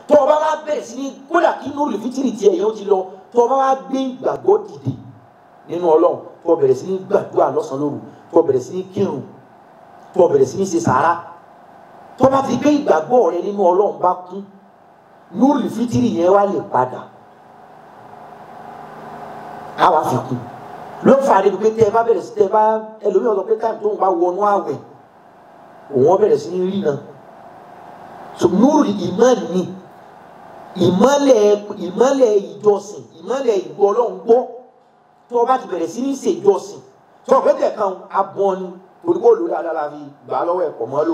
tó o bá wá bẹ̀rẹ̀ sí ní kódà kí nuru fitiri tiẹ̀ yẹn ó ti lọ tó o bá wá gbé ìgbàgbọ́ dìde nínú ọlọ́run tó o bẹ̀rẹ̀ sí ní gbàdúrà lọ́sàn-án lóru tó o bẹ̀rẹ̀ sí ní kírun tó o bẹ̀rẹ̀ sí ní ṣe sàárà tó o bá ti gbé ìgbàgbọ́ rẹ nínú ọlọ́run bá kún nuru fitiri yẹn wá lè padà á wá fi kún ló fà á débi pé tẹ ẹ bá bẹ̀rẹ̀ sí tẹ ẹ bá ẹlòmíràn sọ pé táìmù tó ń bá wọnú àwẹ̀ òun bẹ̀rẹ̀ sí ní rí náà so nuru ìmọ̀lì ni ìmọ̀lẹ̀ ìmọ̀lẹ̀ ìjọsìn ìmọ̀lẹ̀ ìgbọ́lọ́ngbọ́ tó o bá ti bẹ̀rẹ̀ sí ní ṣèjọsìn tó o pẹ́tẹ̀ kan abọ́n ni torí kó lórí adára fi gbà á lọ́wọ́ ẹ̀kọ́ mọ́ lò.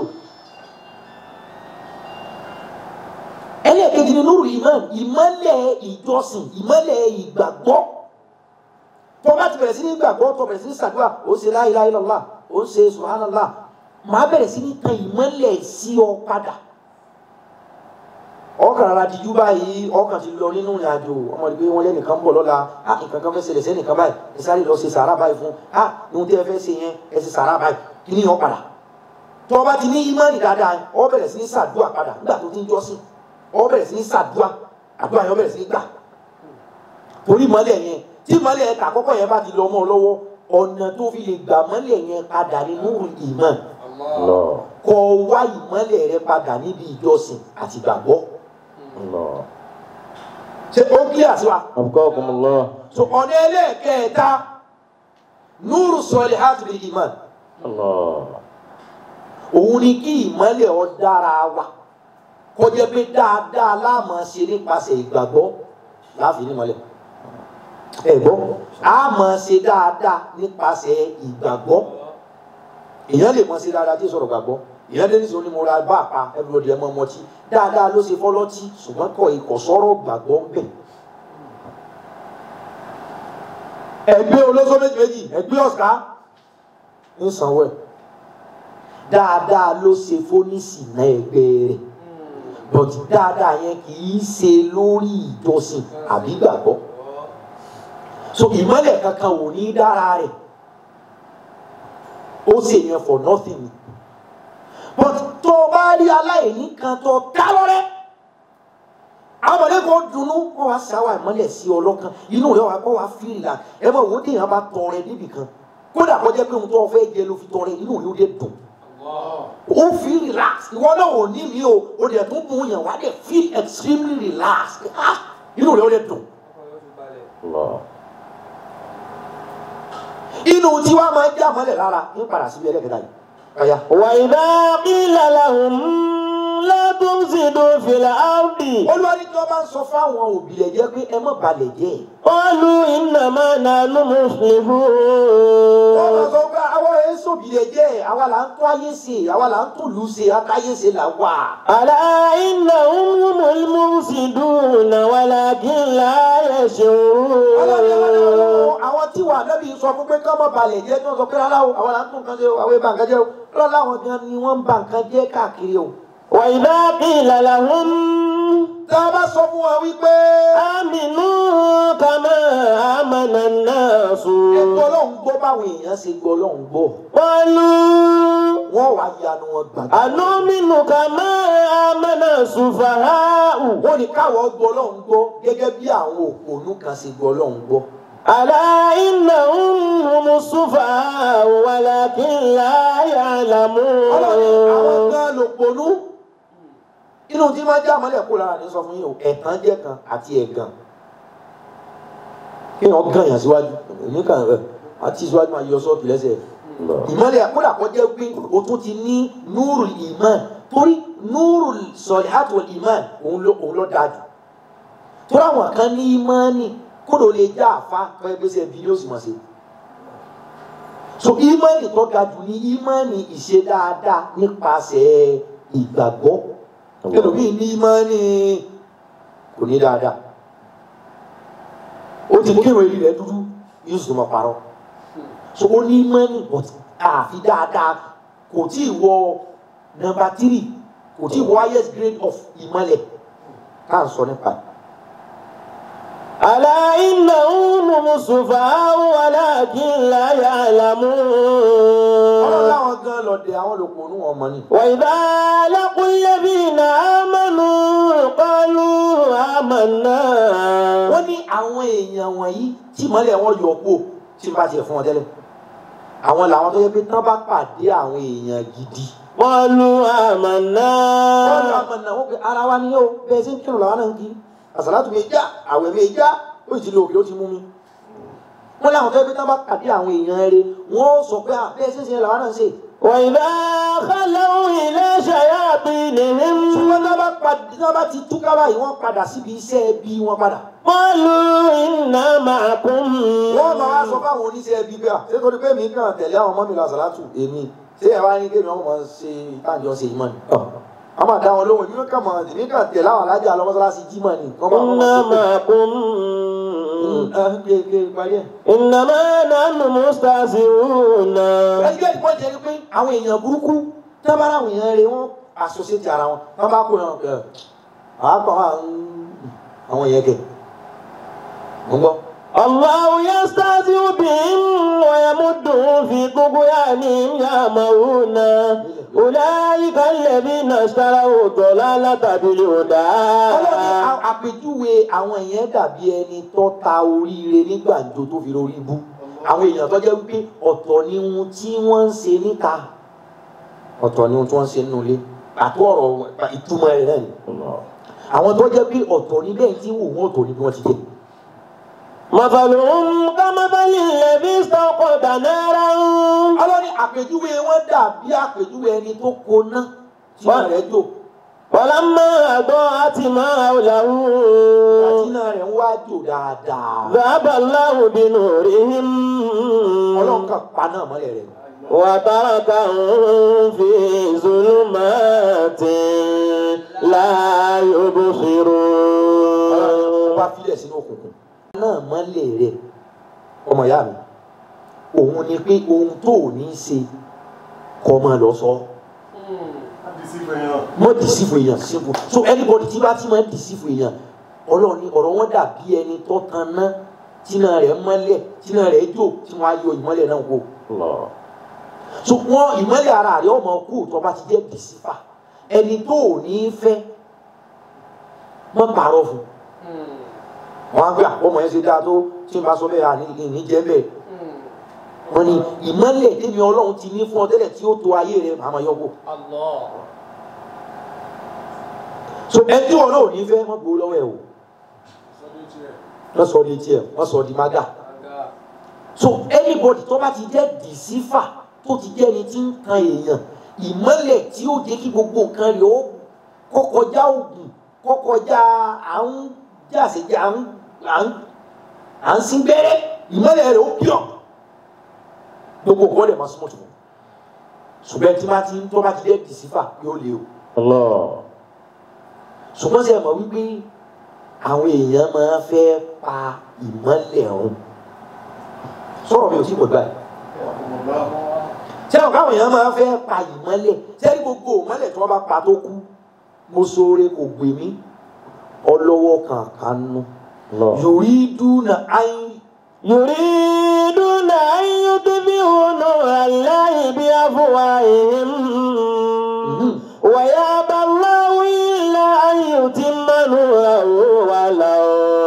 ẹlẹ́ẹ̀kejì ni nuru ìmọ̀lì ìmọ̀lẹ̀ ìjọsìn ìmọ̀lẹ̀ ìgbàgbọ́ tó o bá ti bẹ̀rẹ̀ sí ní gbàgbọ́ tó o bẹ̀rẹ̀ sí ní ṣàdúrà ó ṣe la ilaha illallah ó ṣe subhanallah màá bẹ̀rẹ̀ sí ní tan ìmọ̀lẹ̀ sí ọ padà ọkàn ara dijú báyìí ọkàn ti lọ nínú ìrìn àjò ọmọ ìgbé wọn lẹ́nìkan bọ̀ lọ́la a nǹkan kan fẹ́ ṣẹlẹ̀ sẹ́nìkan báyìí ẹ sáré lọ ṣe sàárà báyìí fún a ohun tí ẹ fẹ́ ṣe yẹn ẹ ṣe sàárà báyìí kí ni yàn padà tó o bá ti ní ìmọ̀lì dáadáa ọ bẹ̀rẹ̀ sí ní sàdúà padà nígbà tó ti ń jọ́sìn ọ bẹ̀rẹ̀ sí ní sàdúà àdúrà yẹn ọ bẹ̀rẹ̀ sí ní gbà torí mọ́lẹ̀ yẹn tí mọ́lẹ̀ yẹn kà kọ́kọ́ yẹn bá ti lọ mọ́ ọ lọ́wọ́ ọ̀nà tó fi lè gbà mọ́lẹ̀ yẹn padà ní nuru ìmọ̀ Allah. kọ́ wá ìmọ́lẹ̀ rẹ padà níbi ìjọsìn àti ìgbàgbọ́ Allah. ṣe ó kílíà sí wa. Abqakumullah. so ọ̀nà ẹlẹ́ẹ̀kẹta núrù sọ̀lẹ̀ hàtìlì ìmọ̀ Allah. òun ni kí ìmọ̀lẹ̀ ọ dára wa kọjá pé dáadáa láàmú ṣe nípasẹ̀ ìgbàgbọ́ láàfin nímọ̀lẹ̀ ẹ gbọ́ a máa ṣe dáadáa nípasẹ̀ ìgbàgbọ́ èèyàn lè mọ̀ ṣe dáadáa tí ì sọ̀rọ̀ gbàgbọ́ èèyàn dé nísìnyí mo ra bá àpá everybody ẹ mọ̀ ọmọtí dáadáa ló ṣe fọlọ́tí ṣùgbọ́n kọ ìkọ̀sọ́rọ̀ gbàgbọ́ ń bẹ̀. ẹgbẹ́ olóṣó méjì méjì ẹgbẹ́ ọ̀ská ń sanwó ẹ̀ dáadáa ló ṣe fónísì náà ẹgbẹ́ rẹ̀ but dáadáa yẹn kì í ṣe lórí ìjọsìn àbí gbàgbọ́ so ìmọ̀lẹ̀ kankan ò ní dára rẹ̀ ó sì yẹn for nothing but tó o bá rí aláìní kan tó dá lọ́rẹ́ àwọn ọmọdé kan dunnú kó wá sáwà ìmọ̀lẹ̀ sí ọlọ́kan inú rẹ̀ wá kó wá fìlà ẹ bá wo téèyàn bá tọrẹ níbì kan kódà kó jẹ́ pé ohun tó o fẹ́ jẹ ló fi tọrẹ inú rẹ̀ ó dé dùn ó fi relax ìwọ náà ò ní mi o ó dẹ̀ tún mú yàn wá dẹ̀ feel extremely relaxed ah inú rẹ̀ ó dẹ̀ dùn Allah. inú tí wàá máa já mọ́lẹ̀ lára ń padà síbi ẹlẹ́kẹta yìí ọ̀ya. وإذا قيل لهم لا تفسدوا في الأرض olúwa ní kí wọ́n bá ń sọ fáwọn òbí rẹ̀ jẹ́ pé ẹ má balẹ̀ jẹ́ قالوا إنما نحن wọ́n máa مصلحون sọ pé àwọn èso òbí rẹ̀ jẹ́ àwa là ń tó ayé ṣe àwa là ń tó lù ú ṣe akáyé ṣe là wà. ألا إنهم هم المفسدون ولكن لا ọlọ́run ẹ wá ní يشعرون ọlọ́run àwọn tí wà nábì sọ fún pé ká má balẹ̀ jẹ́ kí wọ́n sọ pé rárá o àwa là ń tó nǹkan jẹ́ o àwọn ìbá nǹkan jẹ́ o lọ́la àwọn gan ni wọ́n ń ba nǹkan jẹ́ káàkiri o. وإذا قيل لهم tá a bá sọ fún wa wípé آمنوا كما آمن الناس ẹgbẹ́ ọlọ́run gbọ́ báwọn èèyàn ṣe gbọ́ ọlọ́run gbọ́ قالوا wọ́n wá yanu wọn gbàgbọ́. أنؤمن كما آمن السفهاء wọ́n ní káwọ́ gbọ́ ọlọ́run gbọ́ gẹ́gẹ́ bí àwọn òpònú kan ṣe gbọ́ ọlọ́run gbọ́. ألا إنهم هم السفهاء ولكن لا ọlọ́run àwọn يعلمون gan ló ponú inú tí máa já mọ́lẹ̀ kó lára ní sọ fún yín o ẹ̀tàn jẹ́ kan àti ẹ̀gàn kí wọ́n gàn yàn síwájú èmi kàn ẹ̀ àti síwájú máa yọ sọ́ọ̀tù lẹ́sẹ̀ ìmọ́lẹ̀ kódà kó jẹ́ pé o tún ti ní núrù ìmán torí núrù sọ̀lẹ́hàtì wal ìmán òun ló òun ló dáa jù torí àwọn kan ní ìmánì kódò lè já àfa kọ́ ẹgbẹ́ sẹ́ bí yóò sì mọ̀ sí so ìmánì tó ga jù ní ìmánì ìṣe dáadáa nípasẹ̀ ìgbàgbọ́ ẹlòmíì ní ìmánì kò ní dáadáa ó ti kírun èyí rẹ̀ dúdú yóò sì máa parọ́ so ó ní ìmánì but àfi dáadáa kò tí ì wọ nọ́mbà tírì kò tí ì wọ highest grade of ìmọ̀lẹ̀ ká ń sọ nípa ẹ̀. ألا إنهم هم السفهاء ولكن لا ọlọ́run يعلمون láwọn gan lọ́dẹ àwọn lòpọ̀ ònú wọn mọ̀ ni. وإذا لقوا الذين آمنوا قالوا àwọn èèyàn wọ̀nyí tí ìmọ́lẹ̀ wọn yọ kú tí n bá tiẹ̀ fún wọn tẹ́lẹ̀ àwọn làwọn tó yẹ pé tán bá pàdé àwọn èèyàn gidi قالوا آمنا wọ́n lọ àmọ̀ náà wọ́n pe ara wa ni yóò bẹ́ẹ̀ sí kírun làwọn náà ń kí àsàlátù mi já àwẹ̀ mi já ó sì ti lo òkè ó ti mú mi wọ́n láwọn tó yẹ pé tán bá pàdé àwọn èèyàn rẹ̀ wọ́n sọ pé à, bẹ́ẹ̀ sí ṣe làwọn náà ń ṣe وإذا خلوا إلى شياطينهم ṣùgbọ́n tán bá pàdé tán bá ti túká báyìí wọ́n padà síbi iṣẹ́ ẹbí wọn padà قالوا إنا معكم wọ́n máa wá sọ fáwọn oníṣẹ́ ẹbí bíà ṣé torí pé mi kàn tẹ̀lé àwọn ọmọ mi lọ àsàlátù èmi ṣé ẹ wá ní kémi ọmọ ṣe táǹjọ ṣe ìmọ̀ ni. a máa dá wọn lóhùn èmi kàn mọ̀ èmi kàn tẹ̀lé àwọn alájà lọ́mọ́sálásí jímọ̀ ni. kọ́ máa إنا wọ́n máa معكم ṣe pé ké parí ẹ̀. إنما نحن مستهزئون ẹgbẹ́ ìpọ́n jẹ́ ni pé àwọn èèyàn burúkú tí wọ́n bá ráwọn èèyàn rẹ̀ wọ́n associate ara wọn wọ́n bá kó yàn kẹ́ àápọ̀ àwọn èèyàn kẹ́ mo gbọ́. الله يستهزئ بهم ويمدهم في طغيانهم يعمهون أولئك الذين اشتروا الضلالة بالهدى ọlọ́ni à- àpèjúwe àwọn èèyàn dàbí ẹni tó ta oríire ní gbàǹjo tó fi lórí ibú àwọn èèyàn tó jẹ́ wípé ọ̀tọ̀ ni ohun tí wọ́n ń ṣe níta ọ̀tọ̀ ni ohun tí wọ́n ń ṣe nínú ilé àti ọ̀rọ̀ ìtumọ̀ rẹ̀ náà ni àwọn tó jẹ́ pé ọ̀tọ̀ ni bẹ́ẹ̀ tí wò wọ́n ọ̀tọ̀ ni bí wọ́n ti jẹ́ مثلهم كمثل الذي استوقد نارا ọlọ́ni àpèjúwe wọn dàbí àpèjúwe ẹni tó koná tí wọ́n rẹ̀ jò فلما أضاءت ما حوله àti náà rẹ̀ ń wá jò dáadáa ذهب الله بنورهم ọlọ́run kan pa náà mọ́lẹ̀ rẹ̀ وتركهم في ظلمات لا يبصرون wá filẹ̀ sínú òkùnkùn. náà mọ́lẹ̀ rẹ̀ ọmọ ìyá mi òun ni pé ohun tó ò ní ṣe kọ́ máa lọ sọ mọ́ dìsífù èèyàn sífù so anybody tí bá ti máa dìsífù èèyàn ọlọ́run ní ọ̀rọ̀ wọn dàbí ẹni tó tan ná tíná rẹ̀ mọ́lẹ̀ tíná rẹ̀ jò tí wọ́n á yọ ìmọ́lẹ̀ náà kó so wọn ìmọ́lẹ̀ ara rẹ̀ ọmọ kú tó bá ti jẹ́ dìsífà ẹni tó ò ní fẹ́ mọ́ pààrọ̀ fún wọn á gbé àpọ̀mọ̀ yẹn ṣe dáa tó tí n bá sọ bẹ́ẹ̀ àní ìní jẹ́ bẹ́ẹ̀ wọn ni ìmọ́lẹ̀ tẹ́mi ọlọ́run ti ní fún ọ tẹ́lẹ̀ tí ó to ayé rẹ̀ màmá yọ kó so ẹni tí wọn náà ò ní fẹ́ wọ́n gbowó lọ́wọ́ ẹ̀ o wọ́n sọ di tiẹ̀ wọ́n sọ di mága so anybody tó bá ti jẹ́ dìsífà tó ti jẹ́ ẹni tí ń kan èèyàn ìmọ́lẹ̀ tí ó jẹ́ kí gbogbo nǹkan rẹ̀ ó kó kọjá ògùn kó kọjá à ń jàsèjì à ń à ń à ń sin gbẹ́rẹ́ ìmọ́lẹ̀ rẹ̀ ó pure gbogbo nǹkan rẹ̀ máa súnmọ́ tó ṣùgbọ́n tí bá ti tó bá ti jẹ́ dìsífà yóò lé o الله ṣùgbọ́n sí ẹ mọ̀ wípé àwọn èèyàn máa fẹ́ pa ìmọ́lẹ̀ ọ̀hún sọ̀rọ̀ mi ò tí kò gbà yìí ṣé àwọn káwọn èèyàn máa fẹ́ pa ìmọ́lẹ̀ sẹ́ni gbogbo ìmọ́lẹ̀ tí wọ́n bá pa tó kú mo sóore kò gbè mí ọlọ́wọ́ kankan nù الله yorí dúnà áyín يريدون أن يطفئوا نور الله بأفواههم ويأبى الله إلا أن يتم نوره ولو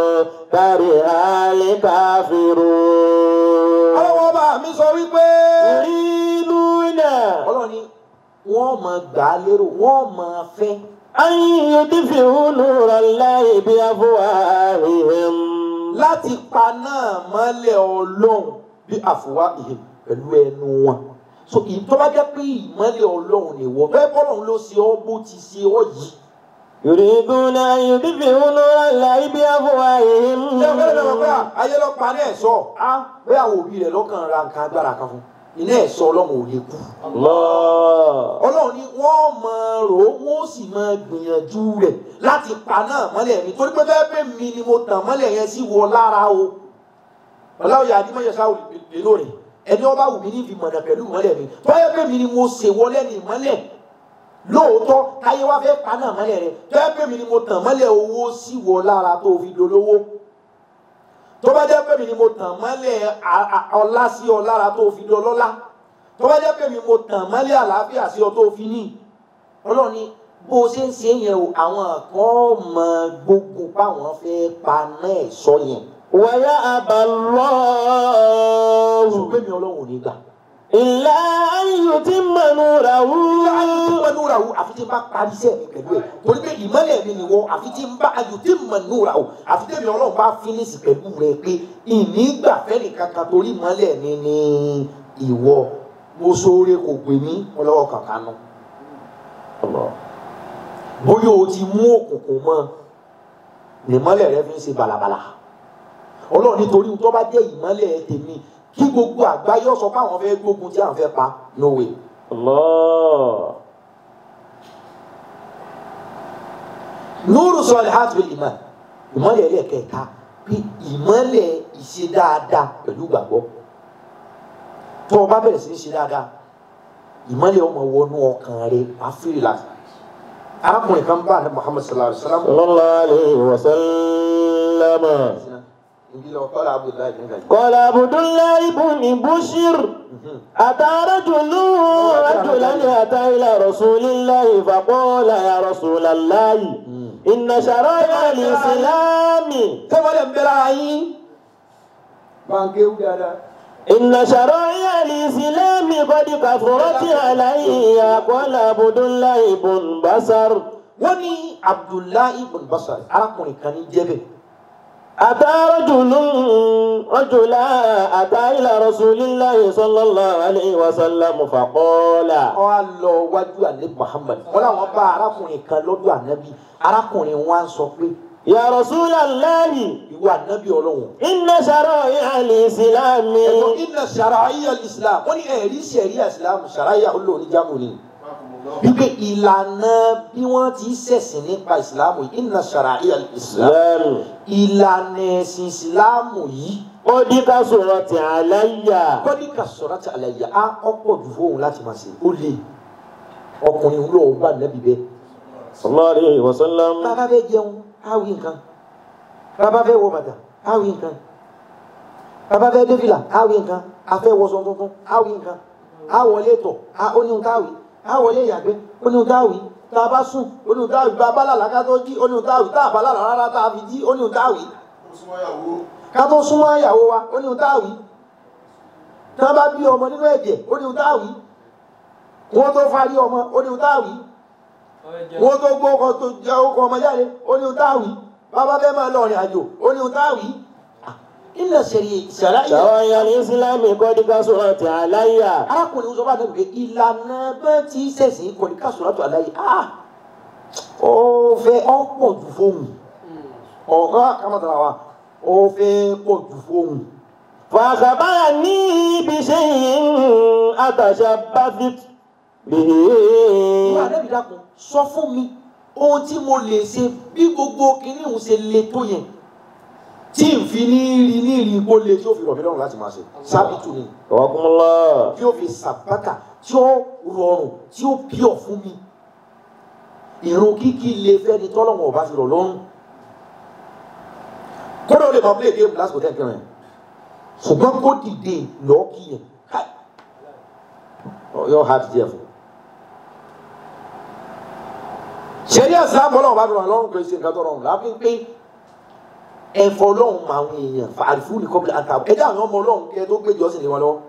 كره الكافرون ọlọ́wọ́ bá mi sọ wípé يريدون ọlọ́ni wọ́n máa gbà á lérò wọ́n máa fẹ́ أن يطفئوا نور الله بأفواههم láti pa náà mọ́lẹ̀ ọlọ́run bí àfùwá ìhìn pẹ̀lú ẹnu wọn. so ìtọ́ bá jẹ́ pé ìmọ́lẹ̀ ọlọ́run ni wọ́n fẹ́ bọ́lọ́run ló ṣe ọ́ bó ti ṣe ọ́ yìí. يريدون أن يطفئوا نور الله بأفواههم ṣé o fẹ́rẹ̀ lọ́wọ́ pé ayé lọ pa ní ẹ̀ṣọ́ á pé àwọn òbí rẹ̀ lọ́kàn ra nǹkan agbára kan fún iná ẹ̀ṣọ́ ọlọ́run ò lè kú. الله ọlọ́run ni wọ́n máa rò ó wọ́n sì máa gbìyànjú rẹ̀ láti pa náà mọ́lẹ̀ mi torí pé fẹ́ẹ́ pé mi ni mo tàn mọ́lẹ̀ yẹn sí wọ lára o ọlọ́run yà ni mọ̀yẹ́ sáwọ́ lè lóore ẹni ọba wù mí ní fi mọ̀nà pẹ̀lú mọ́lẹ̀ mi tọ́yẹ́ pé mi ni mo ṣe wọlé ní mọ́lẹ̀ lóòótọ́ káyé wá fẹ́ pa náà mọ́lẹ̀ rẹ tọ́yẹ́ pé mi ni mo tàn mọ́lẹ̀ owó sí wọ lára tó fi dolówó tó bá jẹ́ pé mi ni mo tàn mọ́lẹ̀ a- a- ọlá sí ọ lára tó fi dọlọ́lá tó bá jẹ́ pé mi mo tàn mọ́lẹ̀ àlàáfíà sí ọ tó fi ní ọlọ́run ni bó o ṣe ń ṣe yẹn o àwọn kan mọ gbogbo páwọn fẹ́ pa náà sọ yẹn ويأبى الله ṣùgbọ́n mi ọlọ́run ò ní gbà. إلا أن يتم نوره ayọ̀ nura o àfi tí n bá parí iṣẹ́ mi pẹ̀lú ẹ̀ torí pé ìmọ́lẹ̀ mi ni wọ́n àfi tí n bá ayọ̀ tí n mọ̀ nura o àfi tí mi ọlọ́run bá fínísì pẹ̀lú rẹ̀ pé ìnígbà fẹ́ni kankan torí ìmọ́lẹ̀ mi ni ìwọ mo sóore kò gbé mi ọlọ́wọ́ kankan nù. bóyá o ti mú òkùnkùn mọ́ ìmọ́lẹ̀ rẹ fi ń ṣe balabala ọlọ́run nítorí tó bá jẹ́ ìmọ́lẹ̀ tèmi kí gbogbo àgbáyé ó sọ pé àwọn fẹ́ gbógun tí àwọn fẹ́ pa no way. الله nuru salihat bil iman ìmọ́lẹ̀ ẹlẹ́kẹta bí ìmọ́lẹ̀ ìṣe dáadáa pẹ̀lú gbàgbọ́ tó o bá bẹ̀rẹ̀ sí í ṣe dáadáa ìmọ́lẹ̀ ọmọ wọnú ọkàn rẹ wàá fìrì láti arákùnrin kan bá ní muhammad sallallahu alaihi wa sallam صلى الله عليه وسلم ibi lọ kọ́lá abdullahi bin gàdí. قال عبد الله بن بشر أتى رجل رجلا أتى إلى رسول الله فقال يا رسول الله إن شرائع الإسلام sẹ́wọ́lẹ̀ ń bẹ̀rẹ̀ ayín. báńkì ewu dáadáa. إن شرائع الإسلام قد كثرت علي قال عبد الله بن بشر wọ́n ní abdullahi bin basari arákùnrin kan ní jẹ́bẹ̀. أتى رجل رجلا أتى إلى رسول الله صلى الله عليه وسلم فقال wọ́n á lọ wájú ànábì muhammad wọ́n làwọn bá arákùnrin kan lọ́dọ̀ ànábì arákùnrin wọn á sọ pé يا رسول الله ìwọ ànábì ọlọ́run. إن شرائع الإسلام ẹ̀gbọ́n iná sàràyà islam wọ́n ní ẹ̀rí sẹ̀ríà islam sàràyà olóòní jámù ni. wípé ìlànà bí wọ́n ti ṣẹ̀sìn nípa islam yìí iná sàràyà islam إسلام ìlànà ẹ̀sìn islam yìí قد كثرت علي kọ́díkà sọ̀rọ̀ àti àlàyé á ọ̀pọ̀ jù fóun láti máa ṣe ó lè ọkùnrin lóò bá nẹ́bí bẹ́ẹ̀. صلى الله عليه وسلم bàbá fẹ́ jẹun á wí nǹkan bàbá fẹ́ wọ bàtà á wí nǹkan bàbá fẹ́ dé fìlà á wí nǹkan a fẹ́ wọṣọ tuntun á wí nǹkan á wọlé tọ̀ á ó ní ohun tá a wí á wọlé ìyàgbẹ́ ó ní ohun tá a wí tá a bá sùn ó ní ohun tá a wí bá a bá lálàá ká tó jí ó ní ohun tá a wí tá a bá lálàá rárá tá a fi jí ó ní ohun tá a wí ká tó súnmọ́ ìyàwó wa ó ní ohun tá a wí tá a bá bí ọmọ nínú ẹ̀jẹ̀ ó ní ohun tá a wí wọ́n tó farí ọmọ ó ní ohun tá a wí wọ́n tó gbó ọkọ̀ tó jẹ́ ọkọ̀ ọmọ jáde ó ní ohun tá a wí bàbá fẹ́ máa lọ rìn àjò ó ní ohun tá a wí. ilẹ̀ sẹ̀rí ìṣẹ̀lá yẹn شرائع الإسلام قد كثرت علي arákùnrin sọ bá dẹ̀ pé ìlànà bẹ́ẹ̀ tí sẹ̀sìn kò ní ká sọ̀rọ̀ tó àlàyé ah ó fẹ́ ọ́ pọ̀ jù fóun ọ̀gá kàmátàrà wa ó fẹ́ pọ̀ jù fóun. فأخبرني بشيء أتشبثت به ìwà àdẹ́bí dákun sọ fún mi ohun tí mo lè ṣe bí gbogbo kinní òun ṣe le tó yẹn tí n fi ní rí ní rí kó le tí ó fi rọ̀ mí lọ́rùn láti máa ṣe sábìtù ni رحم الله tí ó fi sàbátà tí ó rọrùn tí ó pure fún mi ìrun kíkí le fẹ́ni tọ́lọ́wọ̀n ọba fi rọ̀ lọ́rùn kódà ó lè máa play game lásìkò tẹ́ kẹrin ṣùgbọ́n kó dìde lọ́ọ́ kí yẹn káì yóò hard díẹ̀ fún un. sẹ́rí ẹ̀sán bọ́lá ọba dùn lọ́rùn pé ṣe nǹkan tó rọrùn láfi pé ẹ̀fọ́ ọlọ́run mọ àwọn èèyàn fàrífù ní kọ́bílà àtàwọn ẹ̀dá àwọn ọmọ ọlọ́run kẹ́ tó gbé jọ́sìn lé wọn lọ́wọ́.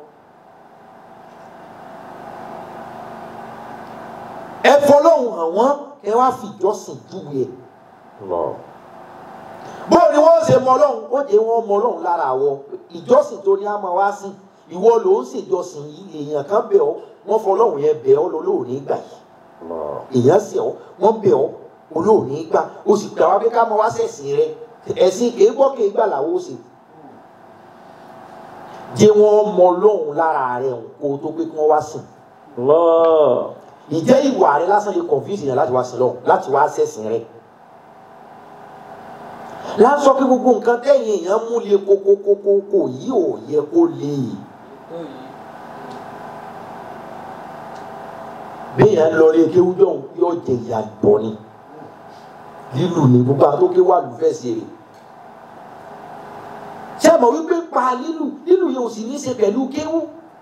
ẹ̀fọ́ ọlọ́run hàn wọ́n kẹ́ wá fi ìjọsìn júwe ẹ̀. bó ni wọ́n ṣe mọ ọlọ́run ó jẹ́ wọ́n mọ ọlọ́run lára àwọ ìjọsìn tó ní á máa wá sí ìwọ ló ń ṣèjọsìn yìí èèyàn kan bẹ̀ ọ́ wọ́n fọ ọlọ́run yẹn bẹ̀ ọ́ lọ́lọ́run nígbà yìí èèyàn sì ọ wọn bẹ ọ olóòní gbà o sì gbà wá pé ká mọ wá sẹ̀sìn rẹ ẹ̀sìn kìí gbọ́ kìí gbà làwọn ó sì jẹ́ wọ́n mọ lọ́hùn lára rẹ kó o tó pé kí wọ́n wá sìn الله ìjẹ́ ìwà rẹ lásán lè confuse yẹn láti wá sìn lọ́hùn láti wá sẹ̀sìn rẹ lásán kí gbogbo nǹkan tẹ̀yìn èèyàn mú le kókókókó yìí ò yẹ kó le béèyàn lọ rí ekéwú jọ̀hún yóò jẹ ìyá bọ̀ ni lílù ní gbogbo àwọn tó ké wà lù fẹ́ ṣe rè ṣé ẹ mọ̀ wípé pa lílù lílù yẹn ò sì ní í ṣe pẹ̀lú kéwú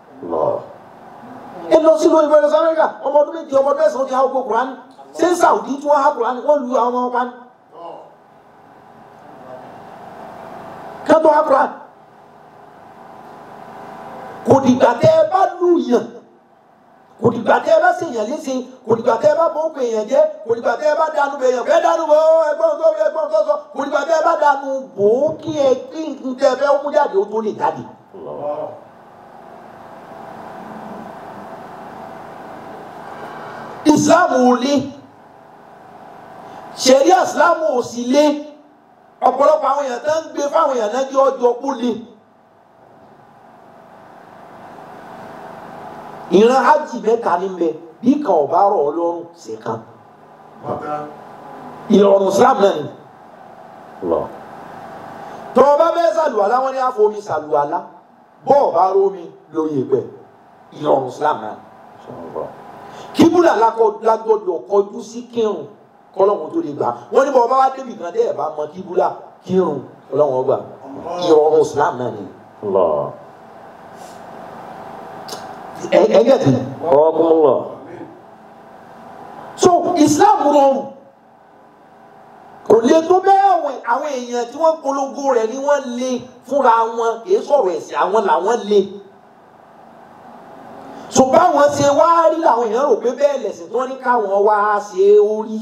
ẹ lọ sí lóyún bẹ́ẹ̀ lọ sí amẹ́ríkà ọmọ ọdún méje ọmọ ọdún mẹ́sàn-án ti há gbogbo kùránì ṣé ń sàwùdí tí wọ́n há kùránì wọ́n lu àwọn ọmọ pa ni. kátó akura kò dìgbà tẹ́ ẹ bá lù yàn kò dìgbà tẹ́ ẹ bá ṣèyàn léṣe kò dìgbà tẹ́ ẹ bá bọ́ òkè èèyàn jẹ́ kò dìgbà tẹ́ ẹ bá dànù bẹ̀ yàn fẹ́ dànù bọ̀ ẹgbọ́n tó ẹgbọ́n tó sọ kò dìgbà tẹ́ ẹ bá dànù bò ó kí ẹ kí n tẹ́ ẹ fẹ́ mú jáde ó tó lè jáde. Islam ò le ṣẹ̀ríà Islam ò sì le ọ̀pọ̀lọpọ̀ àwọn èèyàn tó ń gbé fáwọn èèyàn náà jẹ́ ọjọ́ kó le. ìran hajj mẹ́ta ní bẹ bí kan ò bá rọ̀ ọ́ lọ́rùn sí kan ìrọ̀rùn Islam náà ni tọ́ ọ bá bẹ́ẹ̀ sàlùwàlá wọn ní àfomi sàlùwàlá bọ́ọ̀ bá rómi lórí ẹgbẹ́ ìrọ̀rùn Islam náà ni kíbúlà lágbọ́dọ̀ kọjú sí kírun kọ́lọ́hún tó lè gbà wọ́n ní bọ́ bá wá débi kan dé ẹ̀ bá mọ kíbúlà kírun kọ́lọ́hún gbà ìrọ̀rùn Islam náà ni. ẹgẹ́ ti. Ọkùnrin so Islam rọrùn kò lè tó bẹ́ẹ̀ àwọn àwọn èèyàn tí wọ́n polongo rẹ̀ ni wọ́n lé fúnra wọn kì í sọ̀rọ̀ ẹ̀sìn àwọn làwọn lé ṣùgbọ́n àwọn ṣe wá rí làwọn èèyàn rò pé bẹ́ẹ̀ lẹ̀sìn tí wọ́n ní káwọn wá ṣe é orí.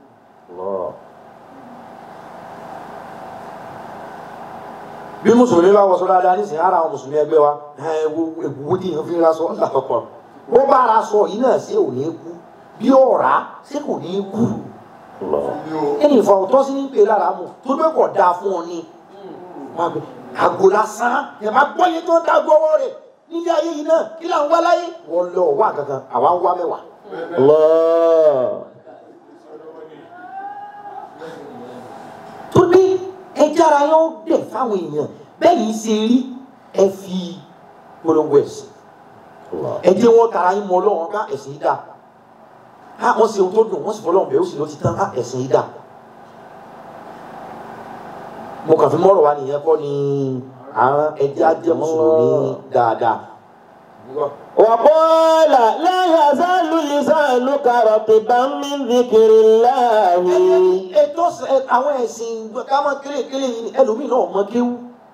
bí mùsùlùmí bá wọṣọ dáadáa nísìnyí ara àwọn mùsùlùmí ẹgbẹ́ wa ewu tí yẹn fi ra sọ lápapọ̀ bó bá ra sọ yìí náà ṣé ò ní kú bí ọ̀rá ṣé kò ní kú ẹnì ìfọ̀ ọ̀tọ́ sí ní pé lára mu tó bẹ́ẹ̀ kọ̀ dáa fún ọ ní àgò lásán ẹ̀ máa gbọ́ yẹn tó ń dá gbọ́wọ́ rẹ̀ nílé ayé yìí náà kí là ń wá láyé wọ́n lọ wá kankan àwa ń wá mẹ́wàá. tó ní ẹjára yóò dẹ̀ fáwọn èèyàn bẹ́ẹ̀ yìí ṣe rí ẹ fi polongo ẹ̀sìn ẹ jẹ́ wọn tara yín mọ ọlọ́run ká ẹ̀sìn yìí dà á wọ́n ṣe ohun tó dùn wọ́n sì fọlọ́run bẹ́ẹ̀ ó sì ló ti tán á ẹ̀sìn yìí dà mo kàn fi mọ́rọ̀ wá nìyẹn kọ́ ni àwọn ẹjẹ́ ajẹ́ mùsùlùmí dáadáa. وقال لا يزال لسانك رطبا من ذكر الله ètò àwọn ẹ̀sìn ká máa kélékélé yìí ẹlòmíì náà mọ kéwú.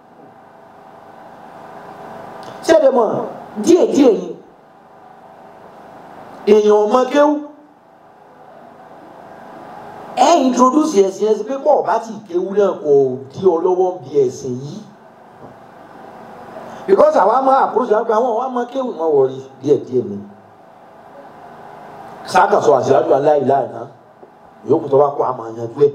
ṣẹ́ẹ̀dẹ̀ mọ̀ díẹ̀díẹ̀ ni èèyàn mọ kéwú. ẹ introduce ẹ̀sìn ẹ̀sìn pé pọ̀ bá ti kéwú náà kò di ọ lọ́wọ́ bí ẹ̀sìn yìí because àwa máa àpòròsì àwọn àwọn àwọn máa kéwì máa wọrí díẹ̀ díẹ̀ mi sáàkà sọ àṣìlájú aláìláì náà yòókù tó bá kó àmà yanjú ẹ.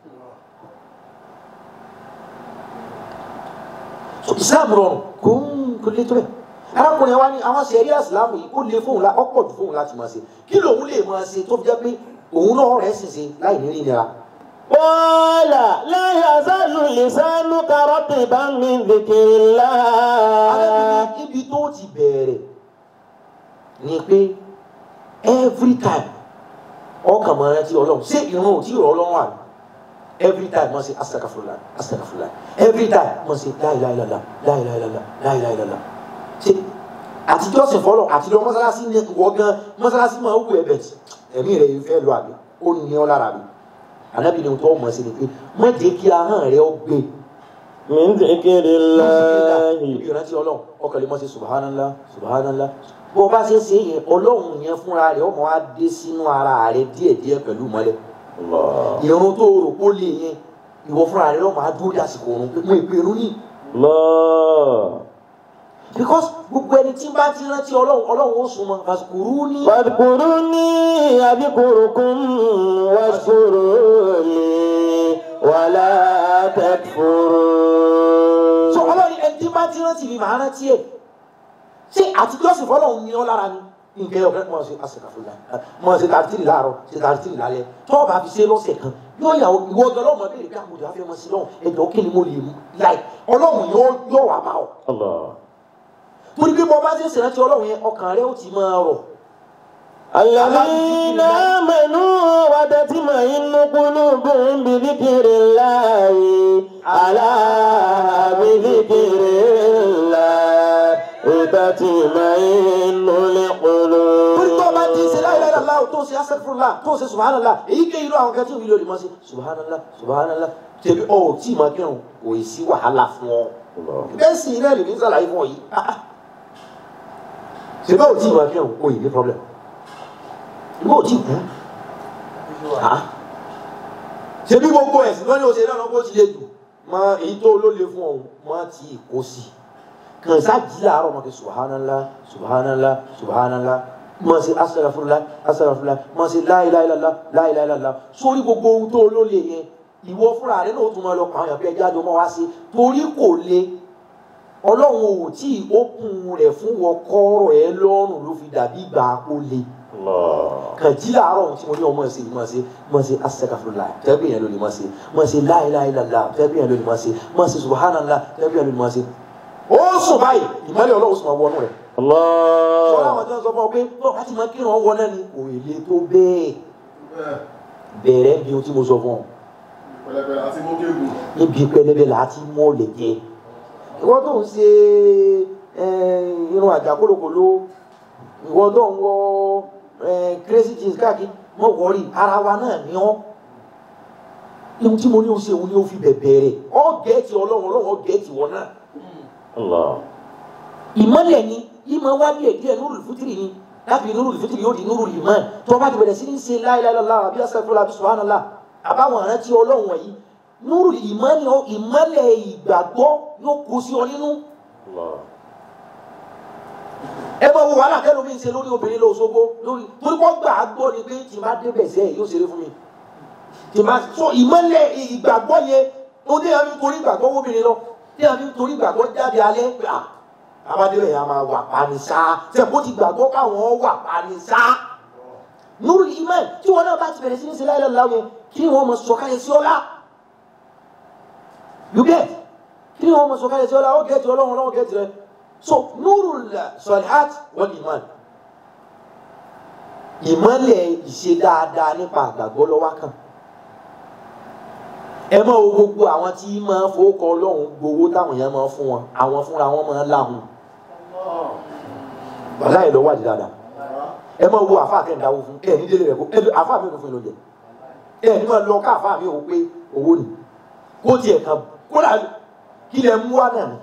Islam rọrùn kó ń kó lé tó bẹ arákùnrin wa ní àwọn sẹ̀rí àsìlámù yìí kó lè fóun la ọ̀pọ̀ jù fóun láti máa ṣe kí lòun lè máa ṣe tó fi jẹ́ pé òun náà rẹ̀ sì ṣe láì ní ìnira. قال لا يزال لسانك رطبا من ذكر الله Arábìnrin ibi tó ti bẹ̀rẹ̀ ni pé every time ọkàn máa rántí ọlọ́run ṣé ìrun ò tí ì rọ ọlọ́run àná every time wọ́n ṣe astagafurula astagafurula every time wọ́n ṣe láìláìlọ́la láìláìlọ́la láìláìlọ́la ṣe àtijọ́ sìn fọlọ́ àtijọ́ mọ́sálásí ní wọ́n gan mọ́sálásí máa wù ẹ́ bẹ̀ tí ẹ̀mí rẹ̀ yìí fẹ́ lọ àbí ó ní ọ lára mi ànábì ni tó mọ̀ sí ni pé má jẹ́ kí ahọ́n rẹ̀ ó gbé من ذكر الله ìrántí ọlọ́run ọkàn lè mọ́ sí subhanallah subhanallah bó o bá ṣe ṣe yẹn ọlọ́run yẹn fúnra rẹ̀ ọmọ wa dé sínú ara rẹ̀ díẹ̀díẹ̀ pẹ̀lú mọ́lẹ̀ الله ìrun tó rò kó lè yẹn ìwọ fúnra rẹ̀ ọmọ adúró dàsìkò òrùn pé mo ìpinnu ní. الله because gbogbo ẹni tí bá ti rántí ọlọ́run ọlọ́run ó súnmọ́ fàṣukùrú ní. فاذكروني أذكركم واشكروا لي ولا so تكفرون ọlọ́run ẹni tí bá ti rántí mi màá rántí ẹ̀ ṣé àtijọ́ sì fọlọ́run ní ọ lára ni nǹkan ẹ̀ ọ̀fẹ́ mọ̀ ṣe àṣekàfúnla mọ̀ ṣe tàbítìrì láàárọ̀ ṣe tàbítìrì lálẹ́ tó o bá fi ṣe lọ́sẹ̀ kan yóò yà ìwọ ọjọ́ ọlọ́run béèrè pé àmọ̀dé afẹ́ mọ̀ sí lọ́hùn ẹ̀jọ̀ kí ni mo lè mú láì ọlọ́run yóò yóò wà bá ọ. الله torí pé bọ́ bá ṣe ṣèrántí ọlọ́run yẹn ọkàn rẹ ó ti máa rọ̀ الذين آمنوا وتطمئن قلوبهم بذكر الله ألا بذكر الله تطمئن torí tó o bá ti ṣe القلوب láìláì aláwọ̀ tó ṣe asẹ́fúnla tó ṣe subhanallah èyí ké irú àwọn kan tí òbí lórí mọ́ sí subhanallah subhanallah tẹ̀bí ọ̀ tí ì máa kírun kò ì sí wàhálà fún ọ bẹ́ẹ̀ sì iná lèmi ń sàlàyé fún ọ yìí ah ah ṣe bẹ́ẹ̀ ò tí ì máa kírun kò ì ní problem ìgbà ò tí ì kú ah ṣe bí gbogbo ẹ̀sìn lọ́ní oṣù náà lọ́kọ́ ti lè jù mọ èyí tó ló le fún ọ̀hún mọ́ tí ì kó sí kàn sá jí láàárọ̀ mọ́ kí subhanallah subhanallah subhanallah mọ́ sí astaghfirullah astaghfirullah mọ́ sí la ilaha illallah la ilaha illallah sórí gbogbo ohun tó ló le yẹn ìwọ fúnra rẹ náà tún máa lọ pàwọn èèyàn bí ẹjá jọ mọ́ wá sí torí kò le ọlọ́run ò tí ì ókun rẹ̀ fún wọn kọ́rọ̀ ẹ lọ́rùn ló fi dàbí ìgbà kó le kàn jí láàárọ̀ tí mo ní ọmọ ẹ̀sìn mọ̀ sí mọ̀ sí astaghfirullah tẹ́bí yẹn ló lè mọ̀ sí mọ̀ sí la ilaha illallah tẹ́bí yẹn ló lè mọ̀ sí mọ̀ sí subhanallah tẹ́bí yẹn ló lè mọ̀ sí. ó sùn báyìí ìmọ̀lẹ̀ ọlọ́run sùn wọnú rẹ̀. sọ́dọ̀ àwọn tí wọ́n sọ fún ọ pé bọ́ láti máa kírun ọwọ́ náà ni kò lè tó bẹ́ẹ̀ bẹ̀rẹ̀ bí ohun tí mo sọ fún ọ pẹ̀lẹ́pẹ̀lẹ́ àti mọ́kẹ́gùn níbi pẹlẹbẹ láti mọ́ lè jẹ ìwọ tó ń ṣe irun àjàkólokòló ìwọ tó ń wọ crazy jeans káàkiri mọ wọrí ara wa náà ni ọ ihun tí mo ní o ṣe òun ni o fi bẹ̀bẹ̀ rẹ̀ ọ gẹ̀ẹ́tì ọlọ́run ọlọ́run ọ gẹ̀ẹ́tì wọn náà ìmọ̀lẹ̀ ni ìmọ̀ wá díẹ̀ díẹ̀ nurul fitri ni láti nurul fitri yóò di nurul iman tó bá ti bẹ̀rẹ̀ sí ní ṣe la ilaha illallah àbí astaghfirullah àbí subhanallah àbáwọn àrántí ọlọ́run wọ̀nyí nurul iman ìmọ̀lẹ̀ ìgbàgbọ́ yóò kó sí ọ nínú ẹ bá wo wàhálà kẹlòmí ń ṣe lórí obìnrin lóṣogbo lórí torí wọn gbà á gbọ́ ni pé tí má débẹ̀ sẹ́yìn yóò ṣeré fún mi tí má so ìmọ̀lẹ̀ ìgbàgbọ́ yẹn ó dé àmì torí ìgbàgbọ́ wóbìnrin lọ dé àmì torí ìgbàgbọ́ jáde alẹ́ pé à abádébẹ̀ yẹn a máa wà panisá tẹ̀ bó ti gbàgbọ́ káwọn wà panisá nuru iman tí wọn náà bá ti bẹ̀rẹ̀ sí ní ṣe láyé lọ́la yẹn kí ni wọ́n mọ̀ sọ̀kalẹ̀ sí ọlá you get kí ni wọ́n mọ̀ sọ̀kalẹ̀ sí ọlá ó gẹ̀ẹ́tì ọlọ́run ọlọ́run gẹ̀ẹ́tì rẹ so nurul salihat wal iman ìmọ̀lẹ̀ ìṣe dáadáa nípa àgbàgbọ́ lọ́wọ́ kan ẹ mọ̀ wo gbogbo àwọn tí máa fowókọ ọlọ́run gbowó táwọn èèyàn máa fún wọn àwọn fúnra wọn máa ń láhùn wàhálà ẹ̀ lọ́wọ́ àti dáadáa ẹ mọ̀ wo àfa kẹ́ńdáwó fún ẹ ní délé rẹ̀ kó ẹ àfa mi kò fún ìlọ́jẹ ẹ ní máa lọ ká àfa mi ò pé owó ni kó tiẹ̀ kan kó dà kí lẹ mú wá náà ni.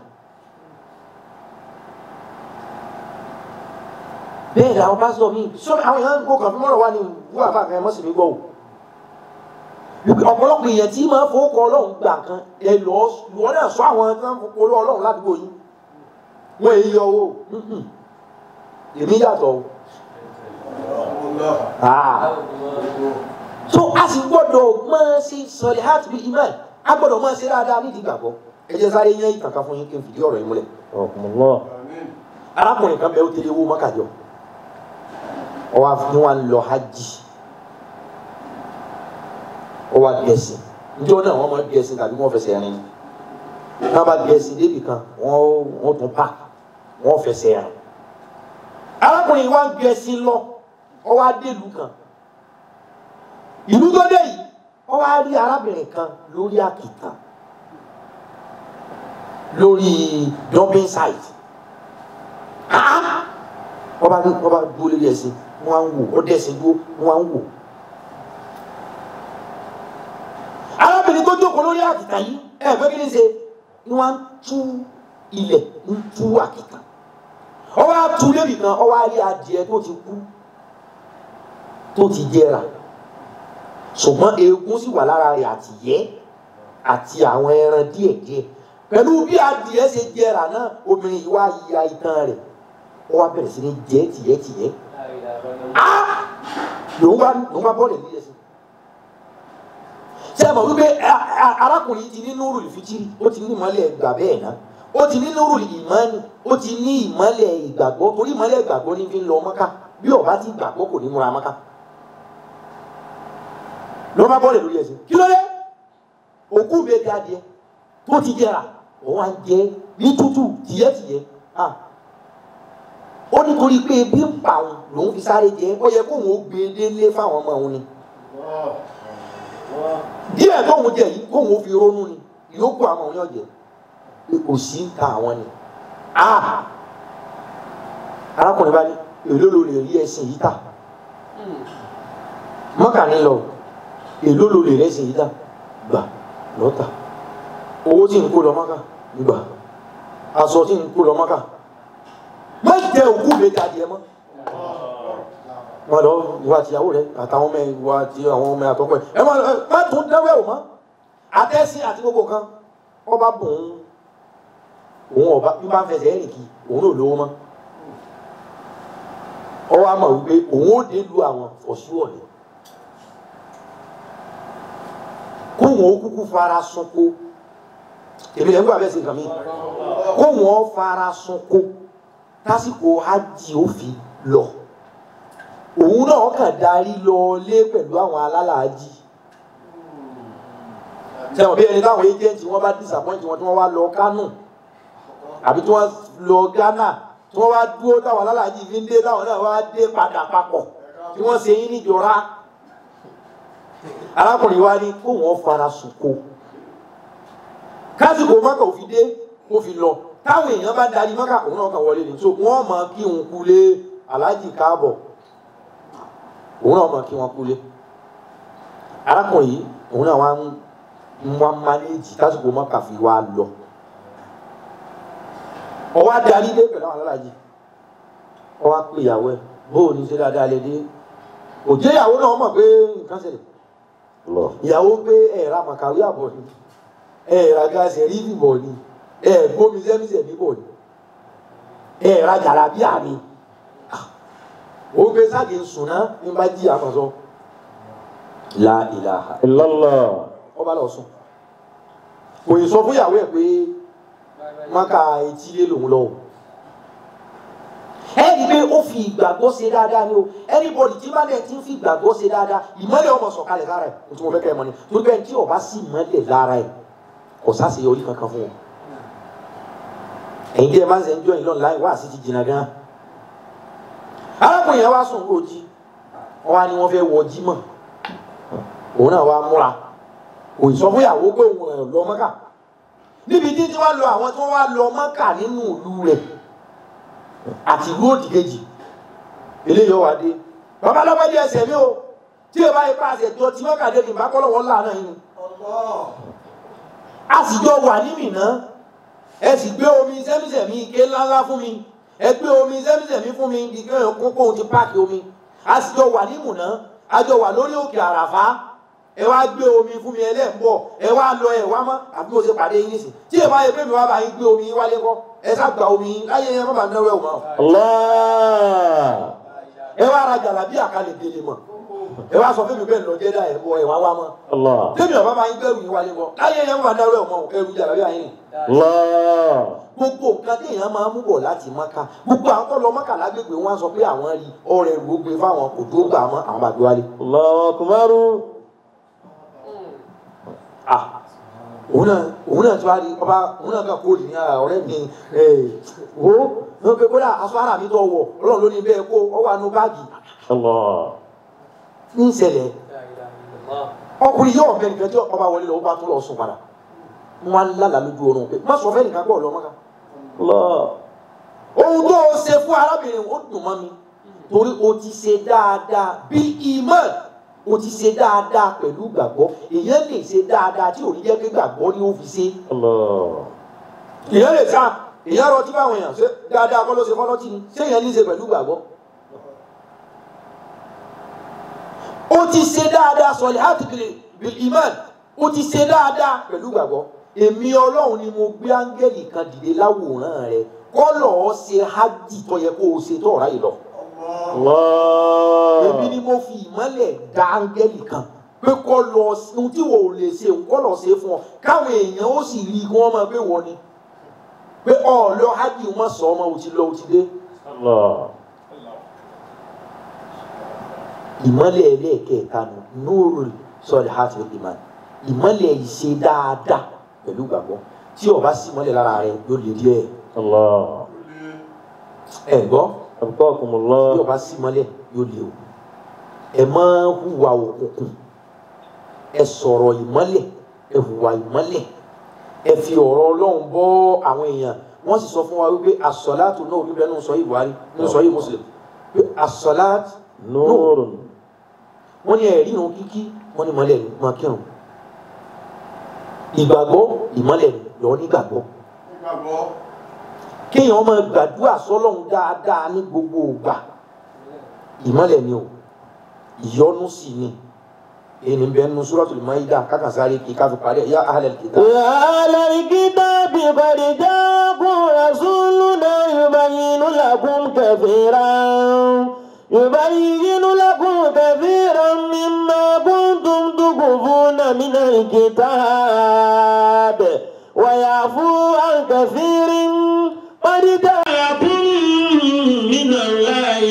bẹ́ẹ̀ làwọn pásítọ̀ mi sọ àwọn èèyàn kó kàn fún mọ́rọ̀ wá ní wú àfa kan ẹ mọ́ sí mi gbọ́ o ọ̀pọ̀lọpọ̀ èèyàn tí máa fowó kọ ọlọ́run gbà kan ẹ lọ wọ́n náà sọ àwọn tí wọ́n fowó kọ ọlọ́run ládùúgbò yín wọ́n èyí yọ owó èmi yàtọ̀ o. so a sì gbọ́dọ̀ máa ṣe sọ̀rọ̀ heart bí iman a gbọ́dọ̀ máa ṣe dáadáa nídìí gbàgbọ́ ẹ jẹ́ sáré yẹn ìtàkà fún yín kí n fìdí ọ̀rọ̀ yín múlẹ̀. arákùnrin kan bẹ ó tẹ̀lé owó mọ́kàjọ ọwọ́ àfihàn wa ń lọ hajj ó wá gẹ̀ẹ́sì njẹ́ náà wọ́n máa gẹ̀ẹ́sì tàbí wọ́n fẹsẹ̀ rìn náà bá gẹ̀ẹ́sì débì kan wọ́n wọ́n tún pa wọ́n fẹsẹ̀ rìn. arákùnrin wa gẹ̀ẹ́sì lọ ó wá délùú kan ìlú tó dé yìí ó wá rí arábìnrin kan lórí àkìtàn lórí dumping site wọ́n bá wọ́n bá dúró lórí ẹ̀sìn wọ́n á ń wò ó dẹ̀sìn dúró wọ́n á ń wò. arábìnrin tó jókòó lórí àkìtà yìí ẹ fẹ́ kí ni ṣe ni wọ́n á tú ilẹ̀ ń tú àkìtà ọwọ́ á tú lébi kan ọwọ́ á rí adìẹ tó ti kú tó ti jẹrà ṣùgbọ́n eegun sì wà lára rẹ̀ àti yẹ́ àti àwọn ẹran díẹ̀díẹ̀ pẹ̀lú bí adìẹ ṣe jẹrà náà obìnrin yìí wá ya itan rẹ̀ ó wá bẹ̀rẹ̀ sí ní jẹ́ tìyẹ́ tìyẹ́ lòun bá lòun bá bọ́ọ̀lù nílẹ̀ sí ṣe é mọ̀ wípé arákùnrin ti ní núrù ìfitiri ó ti ní ìmọ̀lẹ̀ ìgbà bẹ́ẹ̀ náà ó ti ní núrù ìmọ̀ni ó ti ní ìmọ̀lẹ̀ ìgbàgbọ́ torí ìmọ̀lẹ̀ ìgbàgbọ́ ní fi ń lọ mọ́ká bí ọba ti gbàgbọ́ kò ní múra mọ́ká ló bá bọ́ọ̀lù lórí ẹ̀sìn kí ló dé òkú bẹ́ẹ̀ di adìẹ tó ti jẹrà òun á jẹ ní tútù tìyẹ́tìyẹ́ ó nítorí pé ebi ń pa òun lòun fi sáré jẹ ó yẹ kóun ó gbé délé fáwọn ọmọ òun ni díẹ̀ tóun jẹ yìí kóun ó fi ronú ni ìyókù àwọn òun yóò jẹ pé kò sí ń ta àwọn ni arákùnrin bá ní èló ló lè rí ẹsìn yìí tà mọ́kà ní lọ èló ló lè rẹ́sì yìí dá gbà lọ́tà owó tí ń kó lọ mọ́kà gbà aṣọ tí ń kó lọ mọ́kà má jẹ òkú mi jáde ẹ mọ́ wọn lọ ìwà àtìyàwó rẹ àtàwọn ọmọ ìwà àti àwọn ọmọ àtọkọ ẹ ẹ má ẹ má tún dẹ́wẹ́ ò mọ́ àtẹ́sí àti gbogbo kan ọba bùn ún òun ọba bí bá ń fẹsẹ̀ ẹ̀rìn kì òun ò lówó mọ́ ọwọ́ àmọ̀ wípé òun ó dé lu àwọn ọ̀ṣù ọ̀lẹ́ kóhùn ó kúkú fara sunko èmi lẹ́gbẹ́ abẹ́ sí nǹkan mi kóhùn ó fara sunko tásìkò hajj ó fi lọ òun náà kàn darí lọ lé pẹ̀lú àwọn alálàájì sẹ́wọ̀n bí ẹni táwọn agent wọn bá disappoint wọn tí wọ́n wá lọ Kánò àbí tí wọ́n lọ Ghana tí wọ́n wá dúró táwọn alálàájì fi ń dé táwọn náà wá dé padà papọ̀ tí wọ́n ṣe yín níjọra arákùnrin wa ní kó wọ́n fara sùkò kásìkò mọ́kà ò fi dé kó fi lọ táwọn èèyàn bá darí mọ́kà òun náà kàn wọlé ní so wọ́n mọ̀ kí òun kulé aláàjì káàbọ̀ òun náà mọ̀ kí wọ́n kulé arákùnrin yìí òun náà wá ń wọ́n mánéjì kásìkò mọ́kà fi wá lọ ọwọ́ adarí dé pẹ̀lú àwọn aláàjì ọwọ́ pé ìyàwó ẹ̀ bóò ní ṣe dáadáa lè dé òjé ìyàwó náà mọ̀ pé nǹkan ṣẹlẹ̀ ìyàwó pé ẹ̀ẹ̀ra màkàwé àbọ̀ ni ẹ̀ẹ̀ra gáàsì rí bìbọ̀ ni ẹ̀ẹ̀gbómi sẹ́mísẹ̀ bíbọ̀ ni ẹ̀ẹ̀ra jàlábíà ni ó gbé sáàgì ń sùn náà ní bá jí àmọ̀sọ la ilaha illallah ọba lọ sùn kò ì sọ fún ìyàwó ẹ̀ pé maka etílé lòun lọ o ẹni pé ó fi ìgbàgbọ́ ṣe dáadáa ni o anybody tí bá dẹ̀ ti ń fi ìgbàgbọ́ ṣe dáadáa ìmọ́lẹ̀ ọmọ sọ̀kalẹ̀ lára ẹ̀ o tí mo fẹ́ kẹ́ ẹ mọ̀ ni torí bẹ́ẹ̀ tí ọba sì mọ́lẹ̀ lára ẹ̀ kò sáṣeyọrí kankan fún wọn ẹ̀yin tí ẹ máa ń sẹ́ ń jọ ìlọ́nà láì wá sí ti jìnnà gan arákùnrin yẹn wá sùn kó jí wọn wá ní wọn fẹ́ wọ jímọ̀ òun náà wá múra kò sọ fún ìyàwó pé òun ẹ̀ lọ mọ́kà níbi tí tí wọ́n lọ àwọn tí wọ́n wá lọ mọ́kà nínú ìlú rẹ̀ àti ìlú òdì kejì eléyìí ọwà dé bàbá lọ́pẹ́ di ẹsẹ̀ mi o tí o bá yẹ pa àṣẹ tó tí mọ́kà dé ní ìbákọ́ lọ́wọ́ lànà yìí a sì jọ wà ní Mínà ẹ sì gbé omi sẹ́mísẹ̀mí ike ńláńlá fún mi ẹ gbé omi sẹ́mísẹ̀mí fún mi ike kókó ti páàkì omi a sì jọ wà ní Mínà a jọ wà lórí òkè àràfá ẹ wá gbé omi fún mi ẹlẹ́ǹbọ̀ ẹ wá lọ ẹ wá mọ́ àbí mo ṣe pàdé yín nísìn tí ẹ bá yẹ pé mi wá bá yín gbé omi yín wálé kọ́ ẹ sá gba omi yín láyé yẹn má bàa náwó ẹ̀ wọ́n Allah ẹ wá ra jàlábí àkàlẹ̀ délé mọ̀ ẹ wá sọ fún mi bẹ́ẹ̀ lọ jẹ́ dá ẹ̀ bọ̀ ẹ̀ wá wá mọ́ Allah tẹ́mi ọ̀bá máa ń gbẹ́rù yín wálé kọ́ láyé yẹn má bàa náwó ẹ̀ wọ́n ẹrù jàlábí àyìn ni Allah gbogbo nǹkan tí èèyàn máa ń mú bọ̀ láti mọ́ká gbogbo àwọn tó lọ mọ́ká lágbègbè wọn á sọ pé àwọn rí ọrẹ rò gbé fáwọn kò tó gbà mọ́ àwọn bàbá wálé. Allahu akbar ah òun náà òun náà tí wàá di ọba òun náà kà kóòdù ní ara ọ̀rẹ́ mi ẹ wo wọn pe kódà aṣọ ara mi tó wọ Ọlọ́run ló ní bẹ́ẹ̀ kó ọ wà nù báàgì Allah ní ìṣẹ̀lẹ̀ ọkùnrin yóò fẹ́ nìkan tí ọba wọlé lọ ó bá tún lọ sùn padà wọn á lálàá lójú oorun pé má sọ fẹ́ nìkan pọ̀ lọ́mọ́ ká Allah ohun tó o ṣe fún arábìnrin ó dùn mọ́ mi torí o ti ṣe dáadáa bí iman o ti ṣe dáadáa pẹ̀lú gbàgbọ́ èèyàn lè ṣe dáadáa tí ò ní jẹ́ pé gbàgbọ́ ni ó fi ṣe Allah èèyàn lè sá èèyàn rọtí báwọn èèyàn ṣe dáadáa kọ́ ló ṣe fọ́lọ́tì ni ṣé èèyàn ní í ṣe pẹ̀lú gbàgbọ́. ó ti ṣe dáadáa sọ̀lẹ̀ láti bil iman ó ti ṣe dáadáa pẹ̀lú gbàgbọ́ èmi ọlọ́run ni mo gbé áńgẹ́lì kan dìde láwòrán rẹ kọ́ lọ́ọ́ ṣe hajj tó yẹ kó o ṣe tó ọ̀rá yìí lọ Allah èmi ni mo fi ìmọ́lẹ̀ dá áńgẹ́lì kan pé kọ́ lọ ohun tí wò ó lè ṣe òun kọ́ lọ ṣe fún ọ káwọn èèyàn ó sì rí i kí wọ́n máa pé wọ́n ni pé ọ lọ hajj wọn sọ ọmọ òtí lọ òtí dé Allah ìmọ́lẹ̀ ẹlẹ́ẹ̀kẹta nù núrù sọ̀rọ̀ hàtì ìmọ̀ ìmọ́lẹ̀ ìṣe dáadáa pẹ̀lú gbàgbọ́ tí o bá sí ìmọ́lẹ̀ lára rẹ yóò lè rí ẹ Allah ẹ gbọ́ abqakumullah tí o bá sí ìmọ́lẹ̀ yóò lè o ẹ má hùwà òkùnkùn ẹ sọ̀rọ̀ ìmọ́lẹ̀ ẹ hùwà ìmọ́lẹ̀ ẹ fi ọ̀rọ̀ Ọlọ́run bọ́ àwọn èèyàn wọ́n sì sọ fún wa wípé asọ̀láàtù náà bíbélì nínú sọ yìí Buhari nínú sọ yìí Muslim pé asọ̀láàtù nurun wọ́n ní ẹ̀rí irun kíkí wọ́n ní ìmọ́lẹ̀ ni máa kírun ìgbàgbọ́ ìmọ́lẹ̀ ni lọ́ọ́ nígbàgbọ́ Nígbàgbọ́. kéèyàn máa gbàdúrà sọ́lọ́run dáadáa ní gbogbo ìgbà ìmọ́lẹ̀ ni o ìyọ́nú sì ni èyí bẹ́ẹ̀ nínú Suratul Maida kákàsáré kí ká fi parí ẹ̀ yá ahlal kitab. يا أهل الكتاب قد جاءكم رسولنا يبين لكم كثيرا يبين لكم كثيرا مما كنتم تخفون من الكتاب ويعفو عن كثير قد جاءكم من الله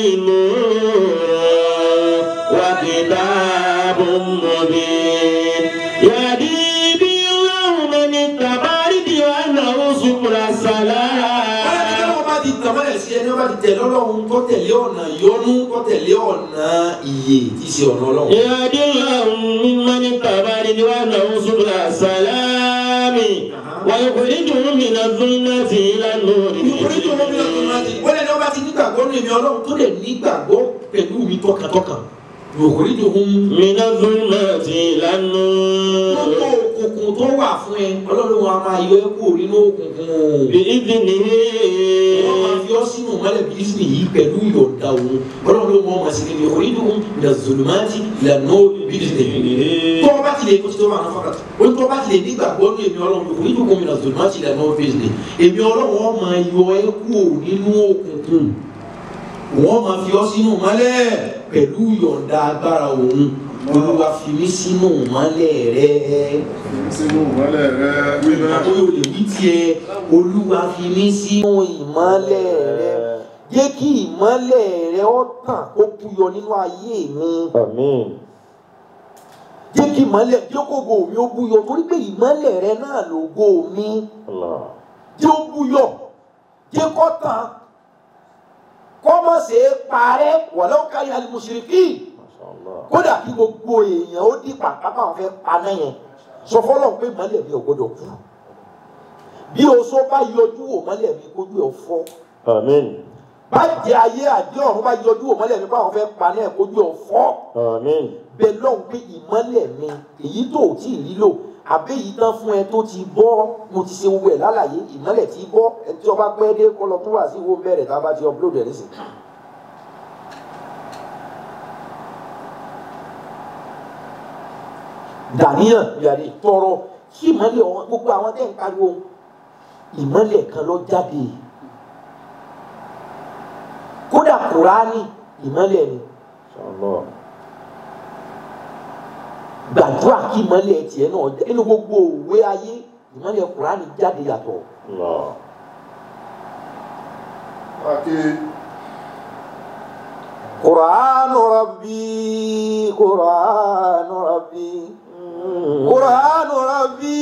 نور وكتاب مبين يهدي به الله من اتبع رضوانه سبل السلام wọ́n bá ti tàn mọ́lẹ̀ sí ẹni wọ́n bá ti tẹ̀lé ọlọ́run tó tẹ̀lé ọ̀nà ìyọ́nú tó tẹ̀lé ọ̀nà ìyè tí í ṣe ọ̀nà ọlọ́run. يهدي الله ممن اتبع رضوانه سبل السلام ويخرجهم من الظلمات إلى النور nítorí tó wọ́n bí ọdún máa ti wọ́n lẹ́ni wọ́n bá ti nígbàgbọ́ ní èmi ọlọ́run tó lè nígbàgbọ́ pẹ̀lú mi tọkàntọkàn yòókùrí tó ń من الظلمات إلى gbogbo النور òkùnkùn tó wà fún ẹ ọlọ́run wa máa yọ ẹ́ kúrò nínú òkùnkùn بإذنه wọ́n máa fi ọ́ sínú mọ́lẹ̀ bí ìsìn yìí pẹ̀lú ìyọ̀ǹda òun ọlọ́run ló mọ̀ ọ́n sí ni yòókùrí tó ń lè zòlùmáàtì ìlànà bí ìsìn tó o bá ti lè kó tó máa ń fọkàtà o tó o bá ti lè nígbàgbọ́ ní èmi ọlọ́run yòókùrí tó ń lè zòlùmáàtì ìlànà bí ìsìn èmi ọlọ́run wọn máa yọ ẹ́ kúrò nínú òkùnkùn wọ́n máa fi ọ́ sínú mọ́lẹ̀ pẹ̀lú ìyọ̀ǹda agbára òun olúwa fi mí sínú mọ́lẹ̀ rẹ̀ Sínú ìmọ́lẹ̀ rẹ wíwẹ́. àbúrò lè wí tiẹ̀ olúwa fi mí sínú ìmọ́lẹ̀ rẹ̀ jẹ́ kí ìmọ́lẹ̀ rẹ̀ ó tàn kó búyọ nínú ayé mi آمين jẹ́ kí ìmọ́lẹ̀ jẹ́ kó ògo mi ó búyọ torí pé ìmọ́lẹ̀ rẹ̀ náà lògo mi الله jẹ́ ó búyọ jẹ́ kó tàn kó má ṣe é parẹ́ walau kariha al-mushrikeen ما شاء الله kódà kí gbogbo èèyàn ó di pàpàpà wọn fẹ́ paná yẹn sọ fọlọ́ pé mọ́lẹ̀ mi ò gbọdọ̀ kú bí oṣó bá yọjú wò mọ́lẹ̀ mi kójú ẹ̀ fọ́ آمين bàjẹ́ ayé àdé ọ̀run bá yọjú wò mọ́lẹ̀ mi kó àwọn fẹ́ paná ẹ̀ kójú ẹ̀ fọ́ آمين bẹ́ẹ̀ lọ́hùn pé ìmọ́lẹ̀ mi èyí tó ò tí ì rí lò àbí èyí tán fún ẹ tó ti bọ́ mo ti ṣe gbogbo ẹ̀ lálàyé ìmọ́lẹ̀ ti bọ́ ẹ tí ọba pẹ́ dé kọ́ lọ tó wà sí ìwọ bẹ̀rẹ̀ tá a bá ti upload ẹ̀ nísìnyí. dàníyàn yàrá tọrọ kí ìmọ́lẹ̀ ọ̀hún gbogbo àwọn tẹ́ ń pariwo ìmọ́lẹ̀ kan lọ jáde kódà kùránì ìmọ́lẹ̀ ni ما شاء الله gbàdúrà kí ìmọ́lẹ̀ tiẹ̀ náà jẹ́ nínú gbogbo òwe ayé ìmọ́lẹ̀ kùránì jáde yàtọ̀ الله Àkè kùránù rabbi kùránù rabbi kùránù rabbi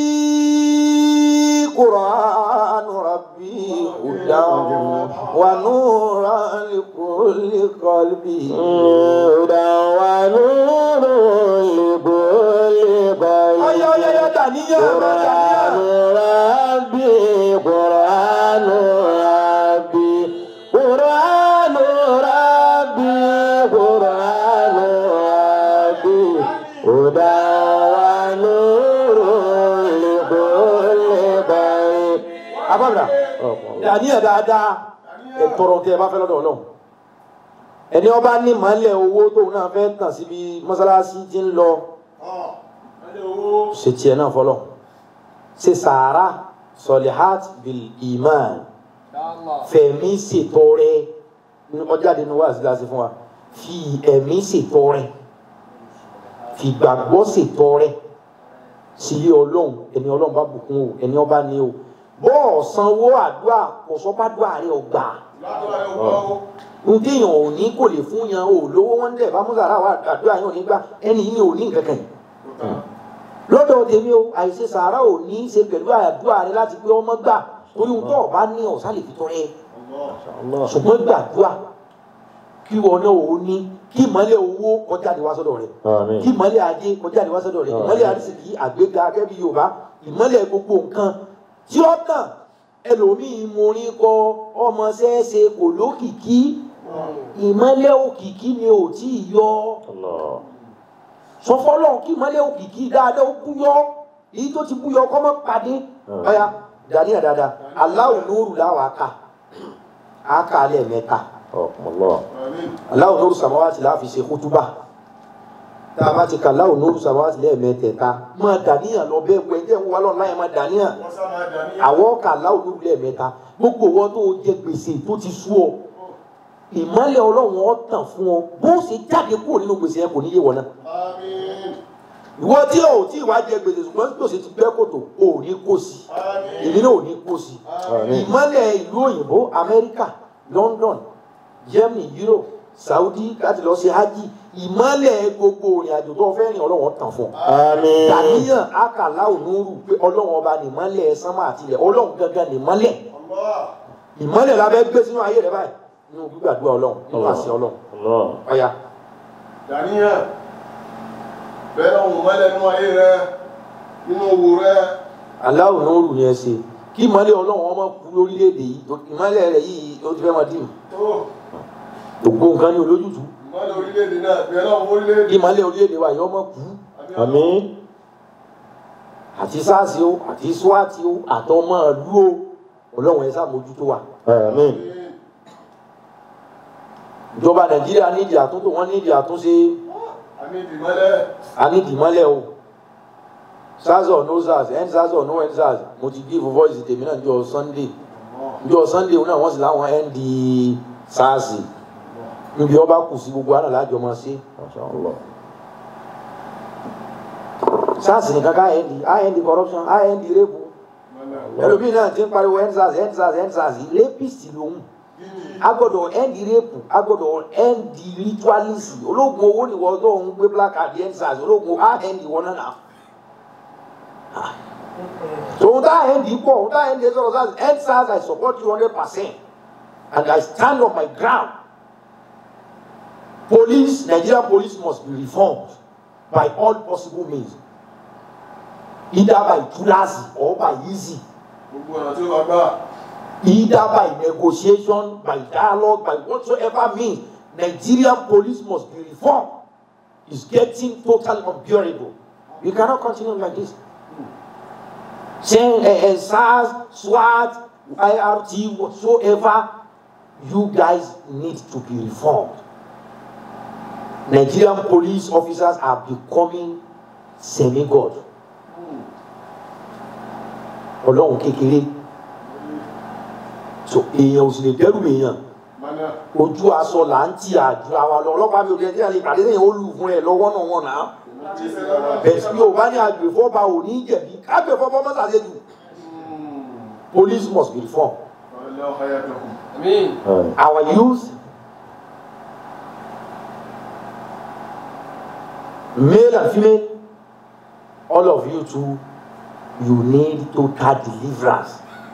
kùránù rabbi hudan wa nuran likulli qalbi. هدى ونور لكل قلب ọyọ ọyọ ọyọ dàníyàn ọ̀rọ̀ قرآن dàníyàn. ربي قرآن ربي قرآن ربي قرآن ربي هدى ونور لكل قلب abáwìrà dàníyàn dáadáa ẹ tọrọ tẹ ẹ bá fẹ́ lọ́dọ̀ Ọlọ́run ẹni ọba ní màálẹ owó tóun náà fẹ́ tàn síbi mọ́sálásí tí ń lọ ọ̀ ẹni owó. ṣe tiẹ̀ náà fọlọ ṣe sàárà sọlihat bil iman fẹ̀mí ṣètọrẹ ọjáde ní wàásù láti fún wa fi ẹ̀mí ṣètọrẹ fi gbàgbọ́ ṣètọrẹ sílé Ọlọ́run ẹni Ọlọ́run bá bùkún o ẹni ọba ní o bọ́ọ̀ sanwó àdúrà kò sọ bá dúà rẹ ọgbà Ládùúgbò yóò gbọ́ ó. ntẹ̀yàn ò ní kò lè fún yan o lówó wọn dẹ̀ bá mùsàlá wa àdúrà yẹn ò ní gbà ẹni yìí ni ò ní nǹkan kan yìí Kò tán. lọ́dọ̀ tèmi o àìṣe sàárà ò ní í ṣe pẹ̀lú àdúrà rẹ láti pé ọmọ gbà torí ohun tó o bá ní ọ̀sán lè fi tọrẹ Allah. الله ṣùgbọ́n gbàdúrà kí wọn náà ò ní kí ìmọ̀lẹ̀ owó kọjá ní wá sọ́dọ̀ rẹ آمين kí ìmọ̀lẹ̀ ajé kọjá ní wá sọ́dọ̀ rẹ ìmọ̀lẹ̀ àrísìkí àgbéga akẹ́bí yorùbá ìmọ̀lẹ̀ gbogbo nǹkan tí ó tàn ẹlòmíì morin kọ ọmọ ṣẹ́ẹ́ṣe kò lókìkí ìmọ̀lẹ̀ òkìkí ni ò tí ì yọ الله sọ fọlọ́n kí ìmọ́lẹ̀ òkìkí dáadáa ó búyọ́ èyí tó ti búyọ́ kọ́ mọ́ pàdé ọ̀ya dàníyàn dáadáa Allahu nuru láwọn aka aka lẹ́ẹ̀mẹ́ta ọ̀pọ̀lọ́ Àmín. Allahu nuru samawati láfi ṣe kútúbà tá a bá ti ka Allahu nuru samawati lẹ́ẹ̀mẹ́tẹ̀ẹ̀ta máa dàníyàn lọ bẹ́ẹ̀ wẹ̀ jẹ́ ń wá lọ́nà láyé máa dàníyàn Wọ́n sá máa dà ní àwọn ka Allahu nuru lẹ́ẹ̀mẹ́ta gbogbo wọn tó jẹ gbèsè tó ti sú ọ ìmọ́lẹ̀ ọlọ́run ọ tàn fún ọ bó ṣe jáde kúrò nínú gbèsè yẹn kò ní yé wọn náà Àmín. ìwọ tí o tí ìwà jẹ gbèsè ṣùgbọ́n tí o sì ti gbẹ́ kòtò o ò ní kó sí Àmín. èmi náà ò ní kó sí Àmín. ìmọ́lẹ̀ ìlú òyìnbó Amẹ́ríkà London Germany Europe Saudi láti lọ ṣe hajj ìmọ́lẹ̀ gbogbo òrìn àjò tó fẹ́ rìn ọlọ́run tàn fún ọ àmín dàníyàn akàlà ònúrù pé ọlọ́run ọba nìmọ́lẹ̀ sánmà àtìlẹ̀ ọlọ́run gangan nìmọ́lẹ̀ Allah. ìmọ́lẹ̀ la fẹ́ gbé sínú ayé rẹ báyìí nínú gbígbàdúrà ọlọ́run nínú àṣẹ ọlọ́run ọlọ́ ọ̀ya Dàníyàn. Bẹ́ẹ̀ náà wọ́n mọ́lẹ̀ nínú ayé rẹ, nínú owó rẹ. aláwọ̀ náà rù yẹn ṣe kí ìmọ́lẹ̀ ọlọ́run ọmọ kú lórílẹ̀‐èdè yìí ìmọ́lẹ̀ rẹ̀ yìí ó ti fẹ́ máa dì Tó gbogbo nǹkan ní olójútùú ìmọ́lẹ̀ orílẹ̀-èdè náà, bẹ́ẹ̀ náà wọ́n orílẹ̀-èdè. ìmọ́lẹ̀ orílẹ̀‐èdè wa yìí ọmọ kú àmín àti sars o àti swat o àtọmọ ìlú o ọlọ́run ẹ̀ sàmójútó wa àmín ìjọba nàìjíríà nídìí àtúntò wọn nídìí àtúnṣe Àmín ìdìmọ́lẹ̀. ànídìí mọ́lẹ̀ o sars or no sars end sars or no end sars mo ti give voice tèmi náà jọ sunday jọ sunday náà wọ́n sì láwọn end sars níbi ọba kù sí gbogbo àná lájọ máa ṣe Masha Allah sars nìkan ká end end corruption end rape Mọ́lẹ̀. ẹlòmíì náà ti ń pariwo end sars end sars end sars rapist lòun Gidi. a gbọ́dọ̀ end rape a gbọ́dọ̀ end ritualism ológun owó ni wọ́n tó ń gbé placard end sars ológun a end wọn náà tòun tá end pọ̀ òun tá end sọ̀rọ̀ sars end sars I support you hundred percent and I stand on my ground police Nigerian police must be reformed by all possible means either by tulasi or by easy Gbogbo ọ̀nà tí ó bá gbà. either by negotiation, by dialogue, by whatsoever means, Nigerian police must be reformed. It's getting totally unbearable. We cannot continue like this. Saying uh, uh, SARS, SWAT, IRT, whatsoever, you guys need to be reformed. Nigerian police officers are becoming semi-god. Ọlọ́run kékeré so èèyàn ò sì lè dẹ́rù èèyàn Mọ́lẹ̀. ojú aṣọ là ń tì àjù àwa lọ ọlọ́pàá mi ò lè dé àlè pàdé lẹ́yìn ó lù fún ẹ lọ́wọ́ náà wọ̀n náà Ti ṣe lọ́wọ́. bẹ̀sí bí o bá ní agbèfọ́ba ò ní jẹ̀bi agbèfọ́ba ọmọ sàṣẹ́jù police must be reformed Allah hayatakum. Àmín. àmín our youth male and female all of you too you need total deliverance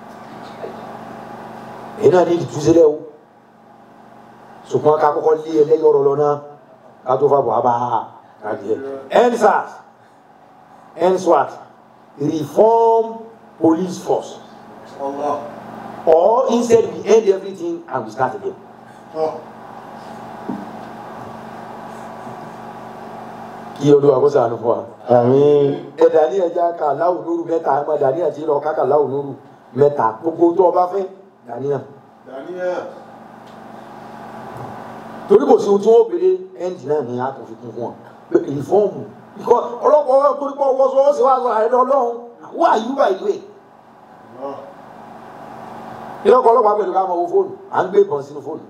èyí náà ní ìtúsílẹ̀ o ṣùgbọ́n ká kọ́kọ́ lé ẹlẹ́yọ̀rọ̀ lọ náà ká tó fà bọ̀ á bá a kájẹ endsars endswat reform police force Allah. or instead we end everything and we start again. Tọ́. kí olúwa kó ṣàánú fún wa. àmín ẹ̀dá ní ẹja ká láwù lóru mẹ́ta ẹ̀ máa dàníyàn tí lọ káka láwù lóru mẹ́ta gbogbo tó o bá fẹ́ dàníyàn. Dàníyàn. torí kò sí ohun tí wọ́n béèrè ẹ́ǹdì náà ní àtúnfikún fún wọn pé ìfọ́ọ̀mù ikọ̀ ọlọ́pàá ọwọ́ torí pọ̀ wọ́n sọ ó sì wá sọ àìdọ́ ọlọ́run wọ́n àyùbá ìlú ẹ̀. Allah. ilé ọkọ̀ ọlọ́pàá pẹ̀lú ká máa wo fóònù à ń gbé ìbọn sínú fóònù.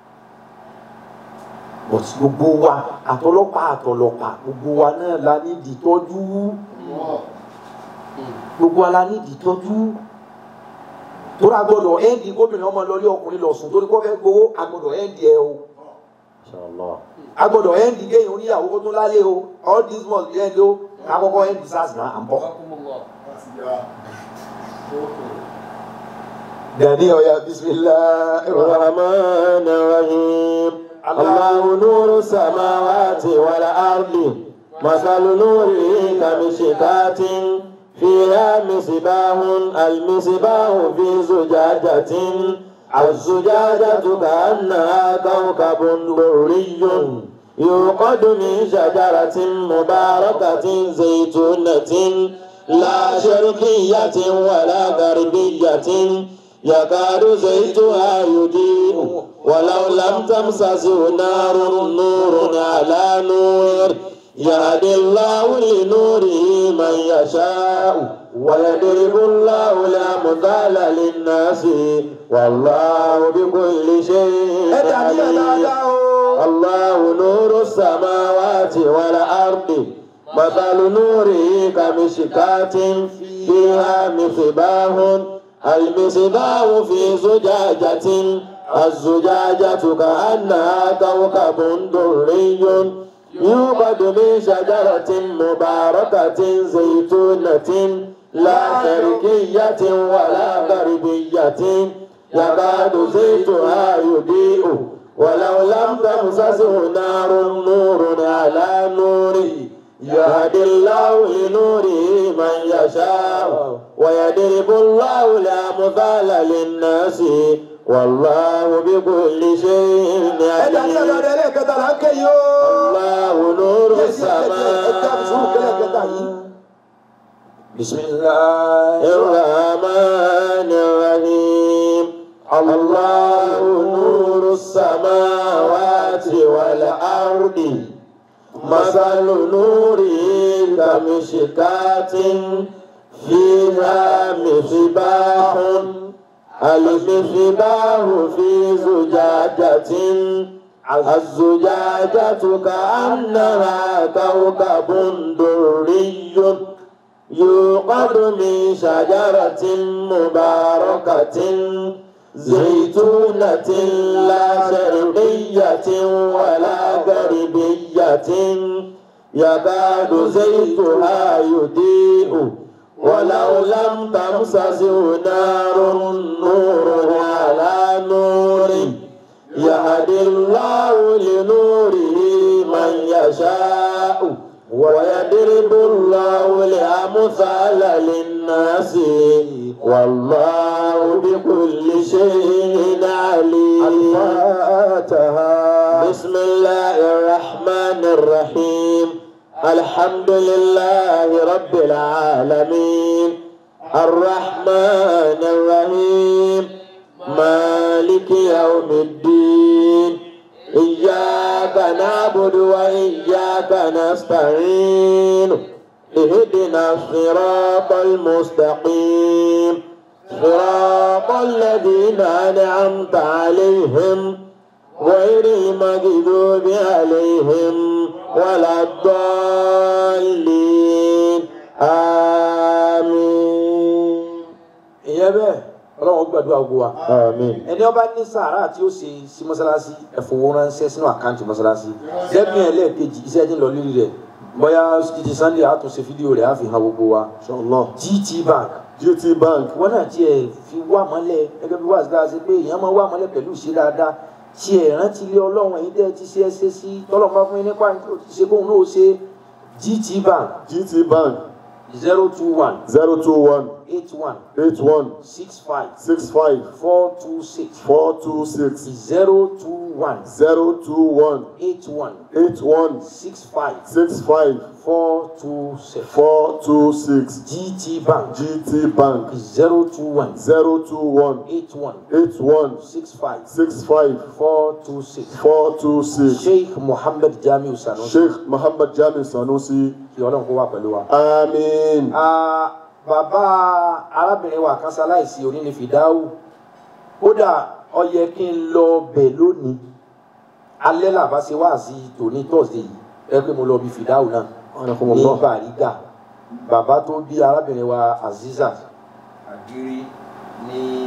but gbogbo wa àtọlọ́pàá àtọlọ́pàá gbogbo wa náà la ní ìdítọ́jú Allah. gbogbo wa la ní ìdítọ́jú torí agbọ́dọ̀ ẹ́ǹdì gómìnà ọmọ lọlé ọkùnrin lọ sùn torí kọ́ fẹ́ gbowó agbọ́dọ̀ ẹ́ǹdì ẹ o Masha Allah agbọ́dọ̀ ẹ́ǹdì kéèyàn oníyàwó kó tó lálé o all this must be ẹ́ǹdì o akọ́kọ́ ẹ́ǹdì sars náà à ń bọ̀. Jazakumullah. Láti ya. dani ọya bisimilahi الرحمن الرحيم الله نور السماوات والأرض مثل نوره كمشكاة فيها مصباح المصباح في زجاجة الزجاجة كأنها كوكب دري يوقد من شجرة مباركة زيتونة لا شرقية ولا غربية يكاد زيتها يضيء ولو لم تمسسه نار نور على نور يهدي الله لنوره من يشاء ويضرب الله الأمثال للناس والله بكل شيء ẹ dàbí ẹ عليم dáadáa o. الله نور السماوات والأرض مثل نوره كمشكاة فيها مصباح المصباح في زجاجة الزجاجة كأنها كوكب دري يوقد من شجرة مباركة زيتونة لا شرقية ولا غربية يكاد زيتها يضيء ولو لم تمسسه نار نور على نور يهدي الله لنوره من يشاء ويضرب الله الأمثال للناس والله بكل شيء ẹ dàbí ẹ عليم dáadáa ẹlẹ́ẹ̀kẹta là ń ké yìí o. الله نور السماء bisimilahi. الرحمن الرحيم الله نور السماوات والأرض مثل نوره كمشكاة فيها مصباح المصباح في زجاجة الزجاجة كأنها كوكب دري يوقد من شجرة مباركة زيتونة لا شرقية ولا غربية يكاد زيتها يضيء ولو لم تمسسه نار نور على نور يهدي الله لنوره من يشاء ويضرب الله الأمثال للناس والله بكل شيء عليم الفاتحة بسم الله الرحمن الرحيم الحمد لله رب العالمين الرحمن الرحيم مالك يوم الدين إياك نعبد وإياك نستعين اهدنا الصراط المستقيم صراط الذين أنعمت عليهم غير المغضوب عليهم ولا الضالين آمين ìyẹn bẹ́ẹ̀ ọlọ́run gbàdúrà gbogbo wa. آمين ẹni ọba ní sàárà tí ó ṣe sí mọ́sálásí ẹ̀fọwọ́ ránṣẹ́ sínú àkáǹtì mọ́sálásí dẹ́gbìn ẹlẹ́ẹ̀kejì iṣẹ́ tí ń lọ lórí rẹ̀ bóyá títí sunday a tún ṣe fídíò rẹ̀ á fi hàn gbogbo wa. Inshallah. GT Bank GT Bank wọn náà tiẹ̀ fi wá mọ́lẹ̀ gẹ́gẹ́ bí wàásù dáa ṣe pé èèyàn máa wá mọ́lẹ̀ pẹ̀lú ìṣe dáadáa tiẹ̀ rántí ilé ọlọ́run ẹ̀yin tẹ́ ẹ ti ṣe ẹ ṣe sí tọ́lọ́mọ fún yín nípa tó ti ṣe kóun náà ṣe GT Bank GT Bank zero two one zero two one eight one eight one six five six five four two six four two six zero two one zero two one eight one eight one six five six five four two six four two six GT Bank GT Bank zero two one zero two one eight one eight one six five six five four two six four two six Sheikh Muhammad Jamiu Sanusi Sheikh Muhammad Jami Sanusi kí Ọlọ́run kó wà pẹ̀lú wa. Amin. Ah, bàbá arábìnrin wa kan ṣaláìsí òní ni fìdáwù kódà ó yẹ kí n lọ bẹ̀ lónìí alẹ́ làbá ṣe wá sí tòní tọ́sídẹ̀ẹ́ yìí ẹ pé mo lọ bí fìdáwù náà ní Bàrígà bàbá tó bí arábìnrin wa Azizat Àgírí ní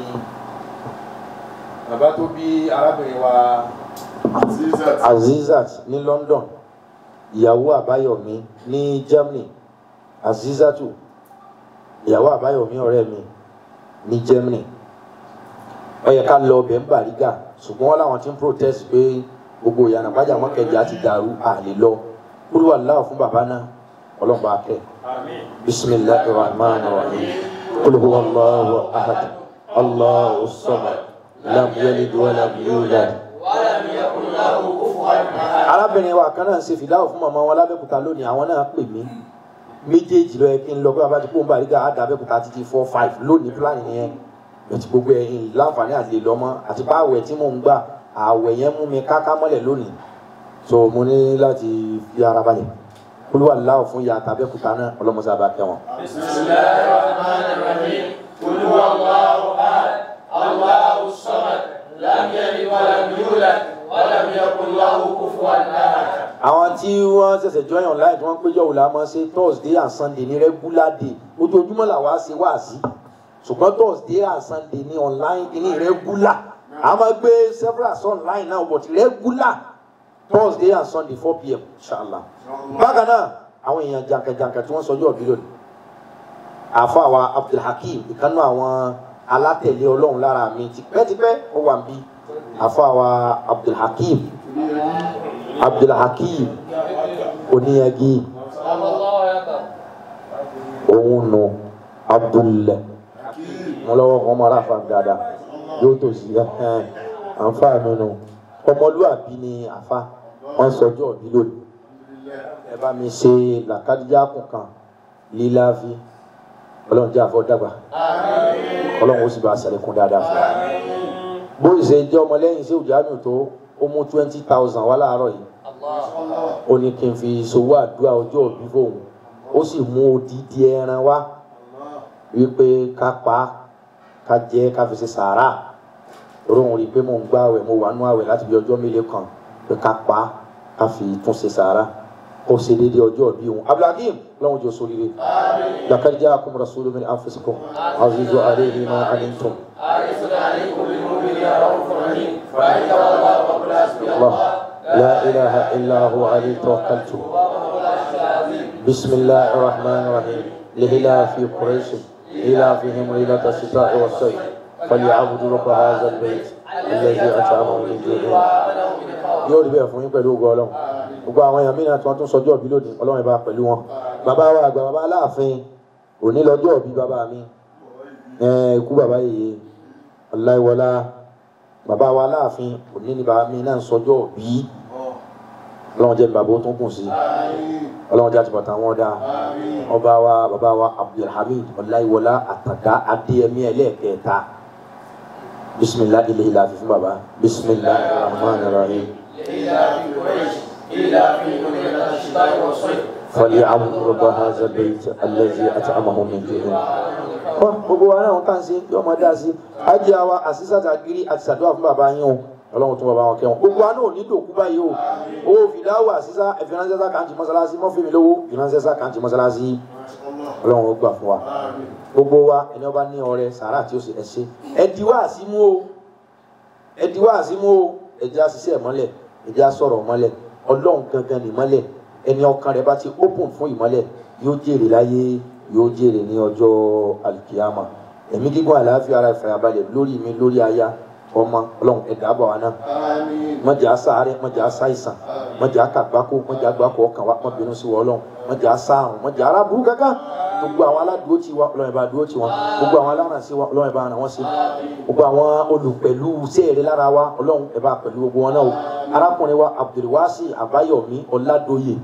bàbá tó bí arábìnrin wa Azizat. Azizat ní London ìyàwó Àbáyọ̀mí ní Germany Azizatu ìyàwó Àbáyọ̀mí ọ̀rẹ́ mi ní Germany ó yẹ ká lọ ọbẹ̀ ń Bàrígà ṣùgbọ́n wọn làwọn ti ń protest pé gbogbo ìyànà pàjá wọn kẹjà ti dàrú àlè lọ kúrúwà láwọ fún bàbá náà ọlọ́mọba akẹ́ bisimilahi rahman rahim qul huwa allahu ahad allahu samad lam yalid wa lam yulad ولم يكن له كفوا arábìnrin wa kan náà ṣe fìdáwò fún màmá wọn lábẹ́kúta lónìí àwọn náà pè mí méjèèjì lọ yẹ kí n lọ pé bàbá ti kó ń bàrígà á dàbẹ́kúta títí four five lónìí plan yẹn bẹ̀tí gbogbo ẹ̀yìn láǹfààní àti lè lọ́mọ àti bá àwẹ̀ tí mò ń gbà àwẹ̀ yẹn mú mi káká mọ́lẹ̀ lónìí so mo ní láti fi ara balẹ̀ olúwa láwọ̀ fún ìyá àtàbẹ́kúta náà ọlọ́mọṣẹ́ àbá kẹwọn. بسم الله الرحمن الرحيم قل هو الله احد الله الصمد لم يلد ولم يولد ولم يكن له كفوا احد àwọn tí wọ́n ṣẹ̀ṣẹ̀ join online tí wọ́n péjọ wò la máa ṣe thursday and sunday ní regular day ojoojúmọ́ làwa ṣe wá sí ṣùgbọ́n thursday and sunday ní online ní regular a máa gbé several sí online náà but regular thursday and sunday four pm inshallah bákan náà àwọn èèyàn jàǹkàjàǹkà tí wọ́n sọjọ́ òbí lónìí àfọ àwa abdulhakeem ìkànnì àwọn alátẹ̀lé ọlọ́run lára mi tipẹ́tipẹ́ ó wà ń bí àfọ àwa abdulhakeem abdulhakeem oníyagi òun nu abdulẹ wọn lọ́wọ́ kan mọ aráfa dáadáa yóò tó sí ẹhẹn àǹfààní nu ọmọlúwàbí ni àfa wọn sọjọ́ òbí lónìí ẹ bá mi ṣe làkàdíjà kùnkàn líláfi ọlọ́run jẹ́ àfọ́dàgbà ọlọ́run ó sì bá a ṣàlékún dáadáa fún wa bó ṣe jẹ́ ọmọlẹ́yìn sí òjàmù tó ó mú twenty thousand wá láàárọ̀ yìí ó ní kí n fi ṣòwò àdúrà ọjọ́ òbí fóun ó sì mú odidi ẹran wá wípé ká pa á ká jẹ ká fi ṣe sàárà òun rí i pé mò ń gbá àwẹ̀ mo wà nú àwẹ̀ láti bí ọjọ́ mélòó kan pé ká pa á ká fi tún ṣe sàárà kó ṣe déédéé ọjọ́ òbí òun abdulhakeem lọ́wọ́n jọ sóríire laqad ja'akum rasulun min anfusikum azizun alayhi ma anittum حريص عليكم بالمؤمنين رؤوف رحيم فان تولوا فقل حسبي الله الله لا إله إلا هو عليه توكلت بسم الله الرحمن الرحيم لهلا في قريش إلافهم ليلة الشتاء والصيف فليعبدوا رب هذا البيت الذي أطعمهم من جوع yóò rí bẹ́ẹ̀ fún yín pẹ̀lú ògo ọlọ́run gbogbo àwọn èèyàn mìíràn tí wọ́n tún sọjọ́ òbí lónìí ọlọ́run ìbá pẹ̀lú wọn bàbá wa àgbà bàbá aláàfin òní lọ́jọ́ òbí bàbá mi ẹ̀ẹ́n ikú bàbá yèyé ọláìwọlá bàbá wa aláàfin òní ni bàbá mi náà sọjọ́ òbí ọlọ́run jẹ́ bàbá ó tún kùn sí ọlọ́run jẹ́ àtìbọ̀tà wọn dáa ọba wa bàbá wa abdulhamid ọláìwọlá àtàdá adéyẹmí ẹlẹ́ẹ̀kẹta bisimilah ilé ilé àfi fún bàbá bisimilah rahman rahim. إلى في قريش إلى في ليلة الشتاء والصيف فليعبدوا رب هذا البيت الذي أطعمهم من جوع kọ́ gbogbo wa náà kàn sí yóò máa dá sí ájí àwa àṣìṣàtà gírí àti ṣàdúrà fún bàbá yín o ọlọ́run tún bàbá wọn kẹ́wọn gbogbo wa náà ò ní dòkú báyìí o owó fìdáwò àṣìṣà ìfìránṣẹ́sà kàǹtì mọ́sálásí mọ́fìmí lówó ìfìránṣẹ́sà kàǹtì mọ́sálásí ọlọ́run ó gbà fún wa gbogbo wa ẹni ọba ní ọrẹ sàárà tí ó sì ẹ ṣe ẹ di wá àsímú o ẹ di wá àsímú o ẹ jẹ́ àṣìṣe ìmọ́lẹ̀ ẹ jẹ́ àsọ̀rọ̀ ìmọ́lẹ̀ ọlọ́run gangan ní ìmọ́lẹ̀ ẹni ọkàn rẹ̀ bá ti open fún ìmọ́lẹ̀ yóò jèrè láyé yóò jèrè ní ọjọ́ alikiyama ẹ̀mí gígùn àlàáfíà ara ìfàyàbalẹ̀ lórí mi lórí aya ọmọ ọlọ́run ẹ̀dá àbọ̀ wa náà mọ̀jà sáré mọ̀jà sáìsàn mọ̀jà kàgbákò mọ̀jà gbákò ọkàn wa mọ̀bìnú sí wọ ọlọ́run mọ̀jà sáàrùn mọ̀jà aráburú kankan gbogbo àwọn aládùúgbò tí wa ọlọ́run ìbá dúró tí wọn gbogbo àwọn alárànṣe wa ọlọ́run ìbá ràn wọ́n sí gbogbo àwọn olùpẹ̀lú sẹ́ẹ̀rẹ́ lára wa ọlọ́run ìbá pẹ̀lú gbogbo wọn náà o arákùnrin wa abdulwasi abayomi ọládòye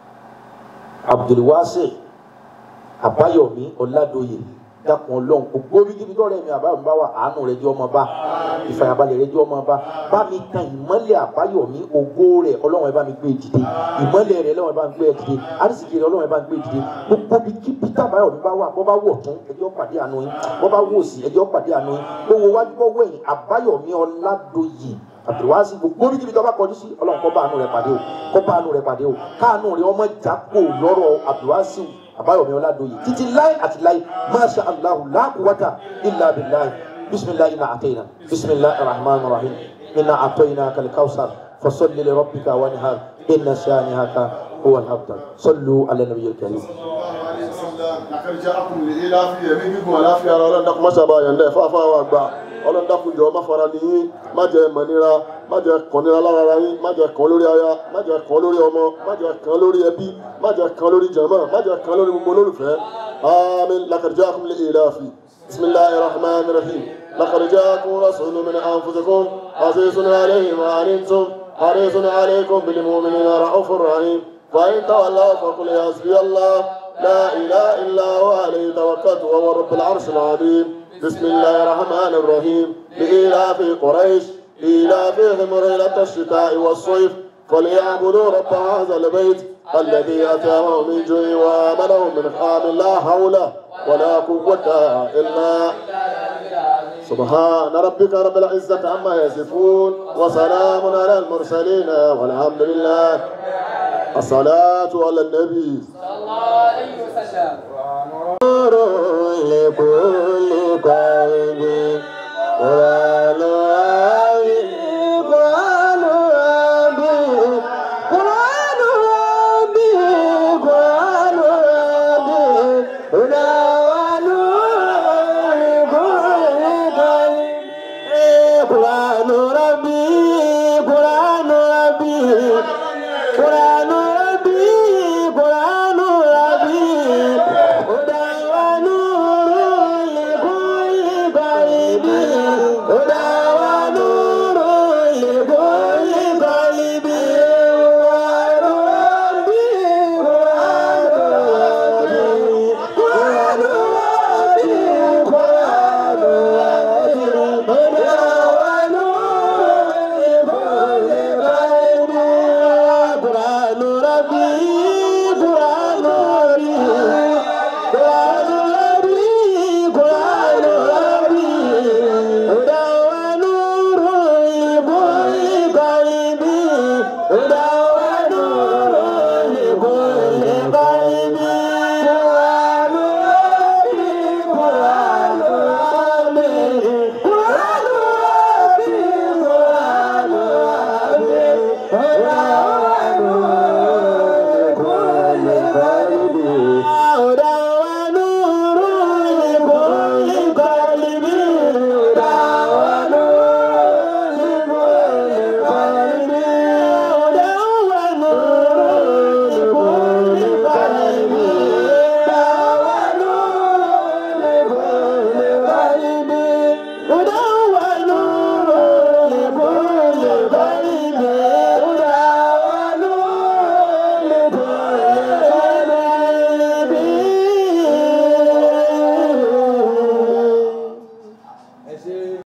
abdulwasi abayomi ọládòye dákun ọlọ́run gbogbo bí kíbi tọ́rẹ́ mi àbáyọ̀mí bá wà àánú rẹ̀ jẹ́ ọmọ bá ìfàyàbalẹ̀ rẹ̀ jẹ́ ọmọ bá bá mi tan ìmọ́lẹ̀ àbáyọ̀mí ògo rẹ̀ ọlọ́run ẹ̀ bá mi gbé dìde ìmọ́lẹ̀ rẹ̀ ọlọ́run ẹ̀ bá mi gbé dìde àrísìkì rẹ̀ ọlọ́run ẹ̀ bá mi gbé dìde gbogbo bí kíbi tí àbáyọ̀mí bá wà bọ́ bá wọ̀ tún ẹjọ́ pàdé àánú yín bọ́ bá wò sí ẹjọ́ pàdé àánú yín gbogbo wájú bọ́ wẹ̀yìn àbáyọ̀mí ọládòye àbúrúwásí gbogbo bí kíbi tó bá kọjú sí ọlọ́run kó bá àánú rẹ̀ pàdé o kó bá àánú rẹ̀ pàdé o káàánú rẹ̀ ọmọ ìjápò lọ́rọ̀ àbúrúwásí àbáyọ̀mí ọládòye títí láì àti láì masha allahu la quwwata illa billahi bisimilahi ina atayna bisimilahi rahman rahim ina atayna kalikawsar fasalli li rabbika wanhar inna shanihaka huwa alhabtar sallu ala nabiyil karim. lakari jẹ́ akun lè ilá fi ẹ̀mí gígùn àláfíà ara ọlọ́run dákun mọ́ṣábà yẹ̀ndẹ́ fáfá wa gbà ọlọ́run dákun jọ má fara ní yín má jẹ́ mọ̀nira má jẹ́ kàn nira lára ara yín má jẹ́ kàn lórí aya má jẹ́ kàn lórí ọmọ má jẹ́ kàn lórí ẹbí má jẹ́ kàn lórí jàmá má jẹ́ kàn lórí gbogbo olólùfẹ́ àmín lakari jẹ́ akun lè ilá fi bisimilahi rahman rahim lakari jẹ́ akun rasulun min anfusikum azizun alayhi ma anittum حريص عليكم بالمؤمنين رؤوف رحيم فإن تولوا فقل حسبي الله لا إله إلا هو عليه توكلت وهو رب العرش العظيم بسم الله الرحمن الرحيم لإيلاف قريش إيلافهم رحلة الشتاء والصيف فليعبدوا رب هذا البيت الذي أتاهم من جوع وآمنهم من خام لا حول ولا قوة إلا سبحان ربك رب العزة عما يصفون وسلام على المرسلين والحمد لله الصلاة على النبي صلى الله عليه وسلم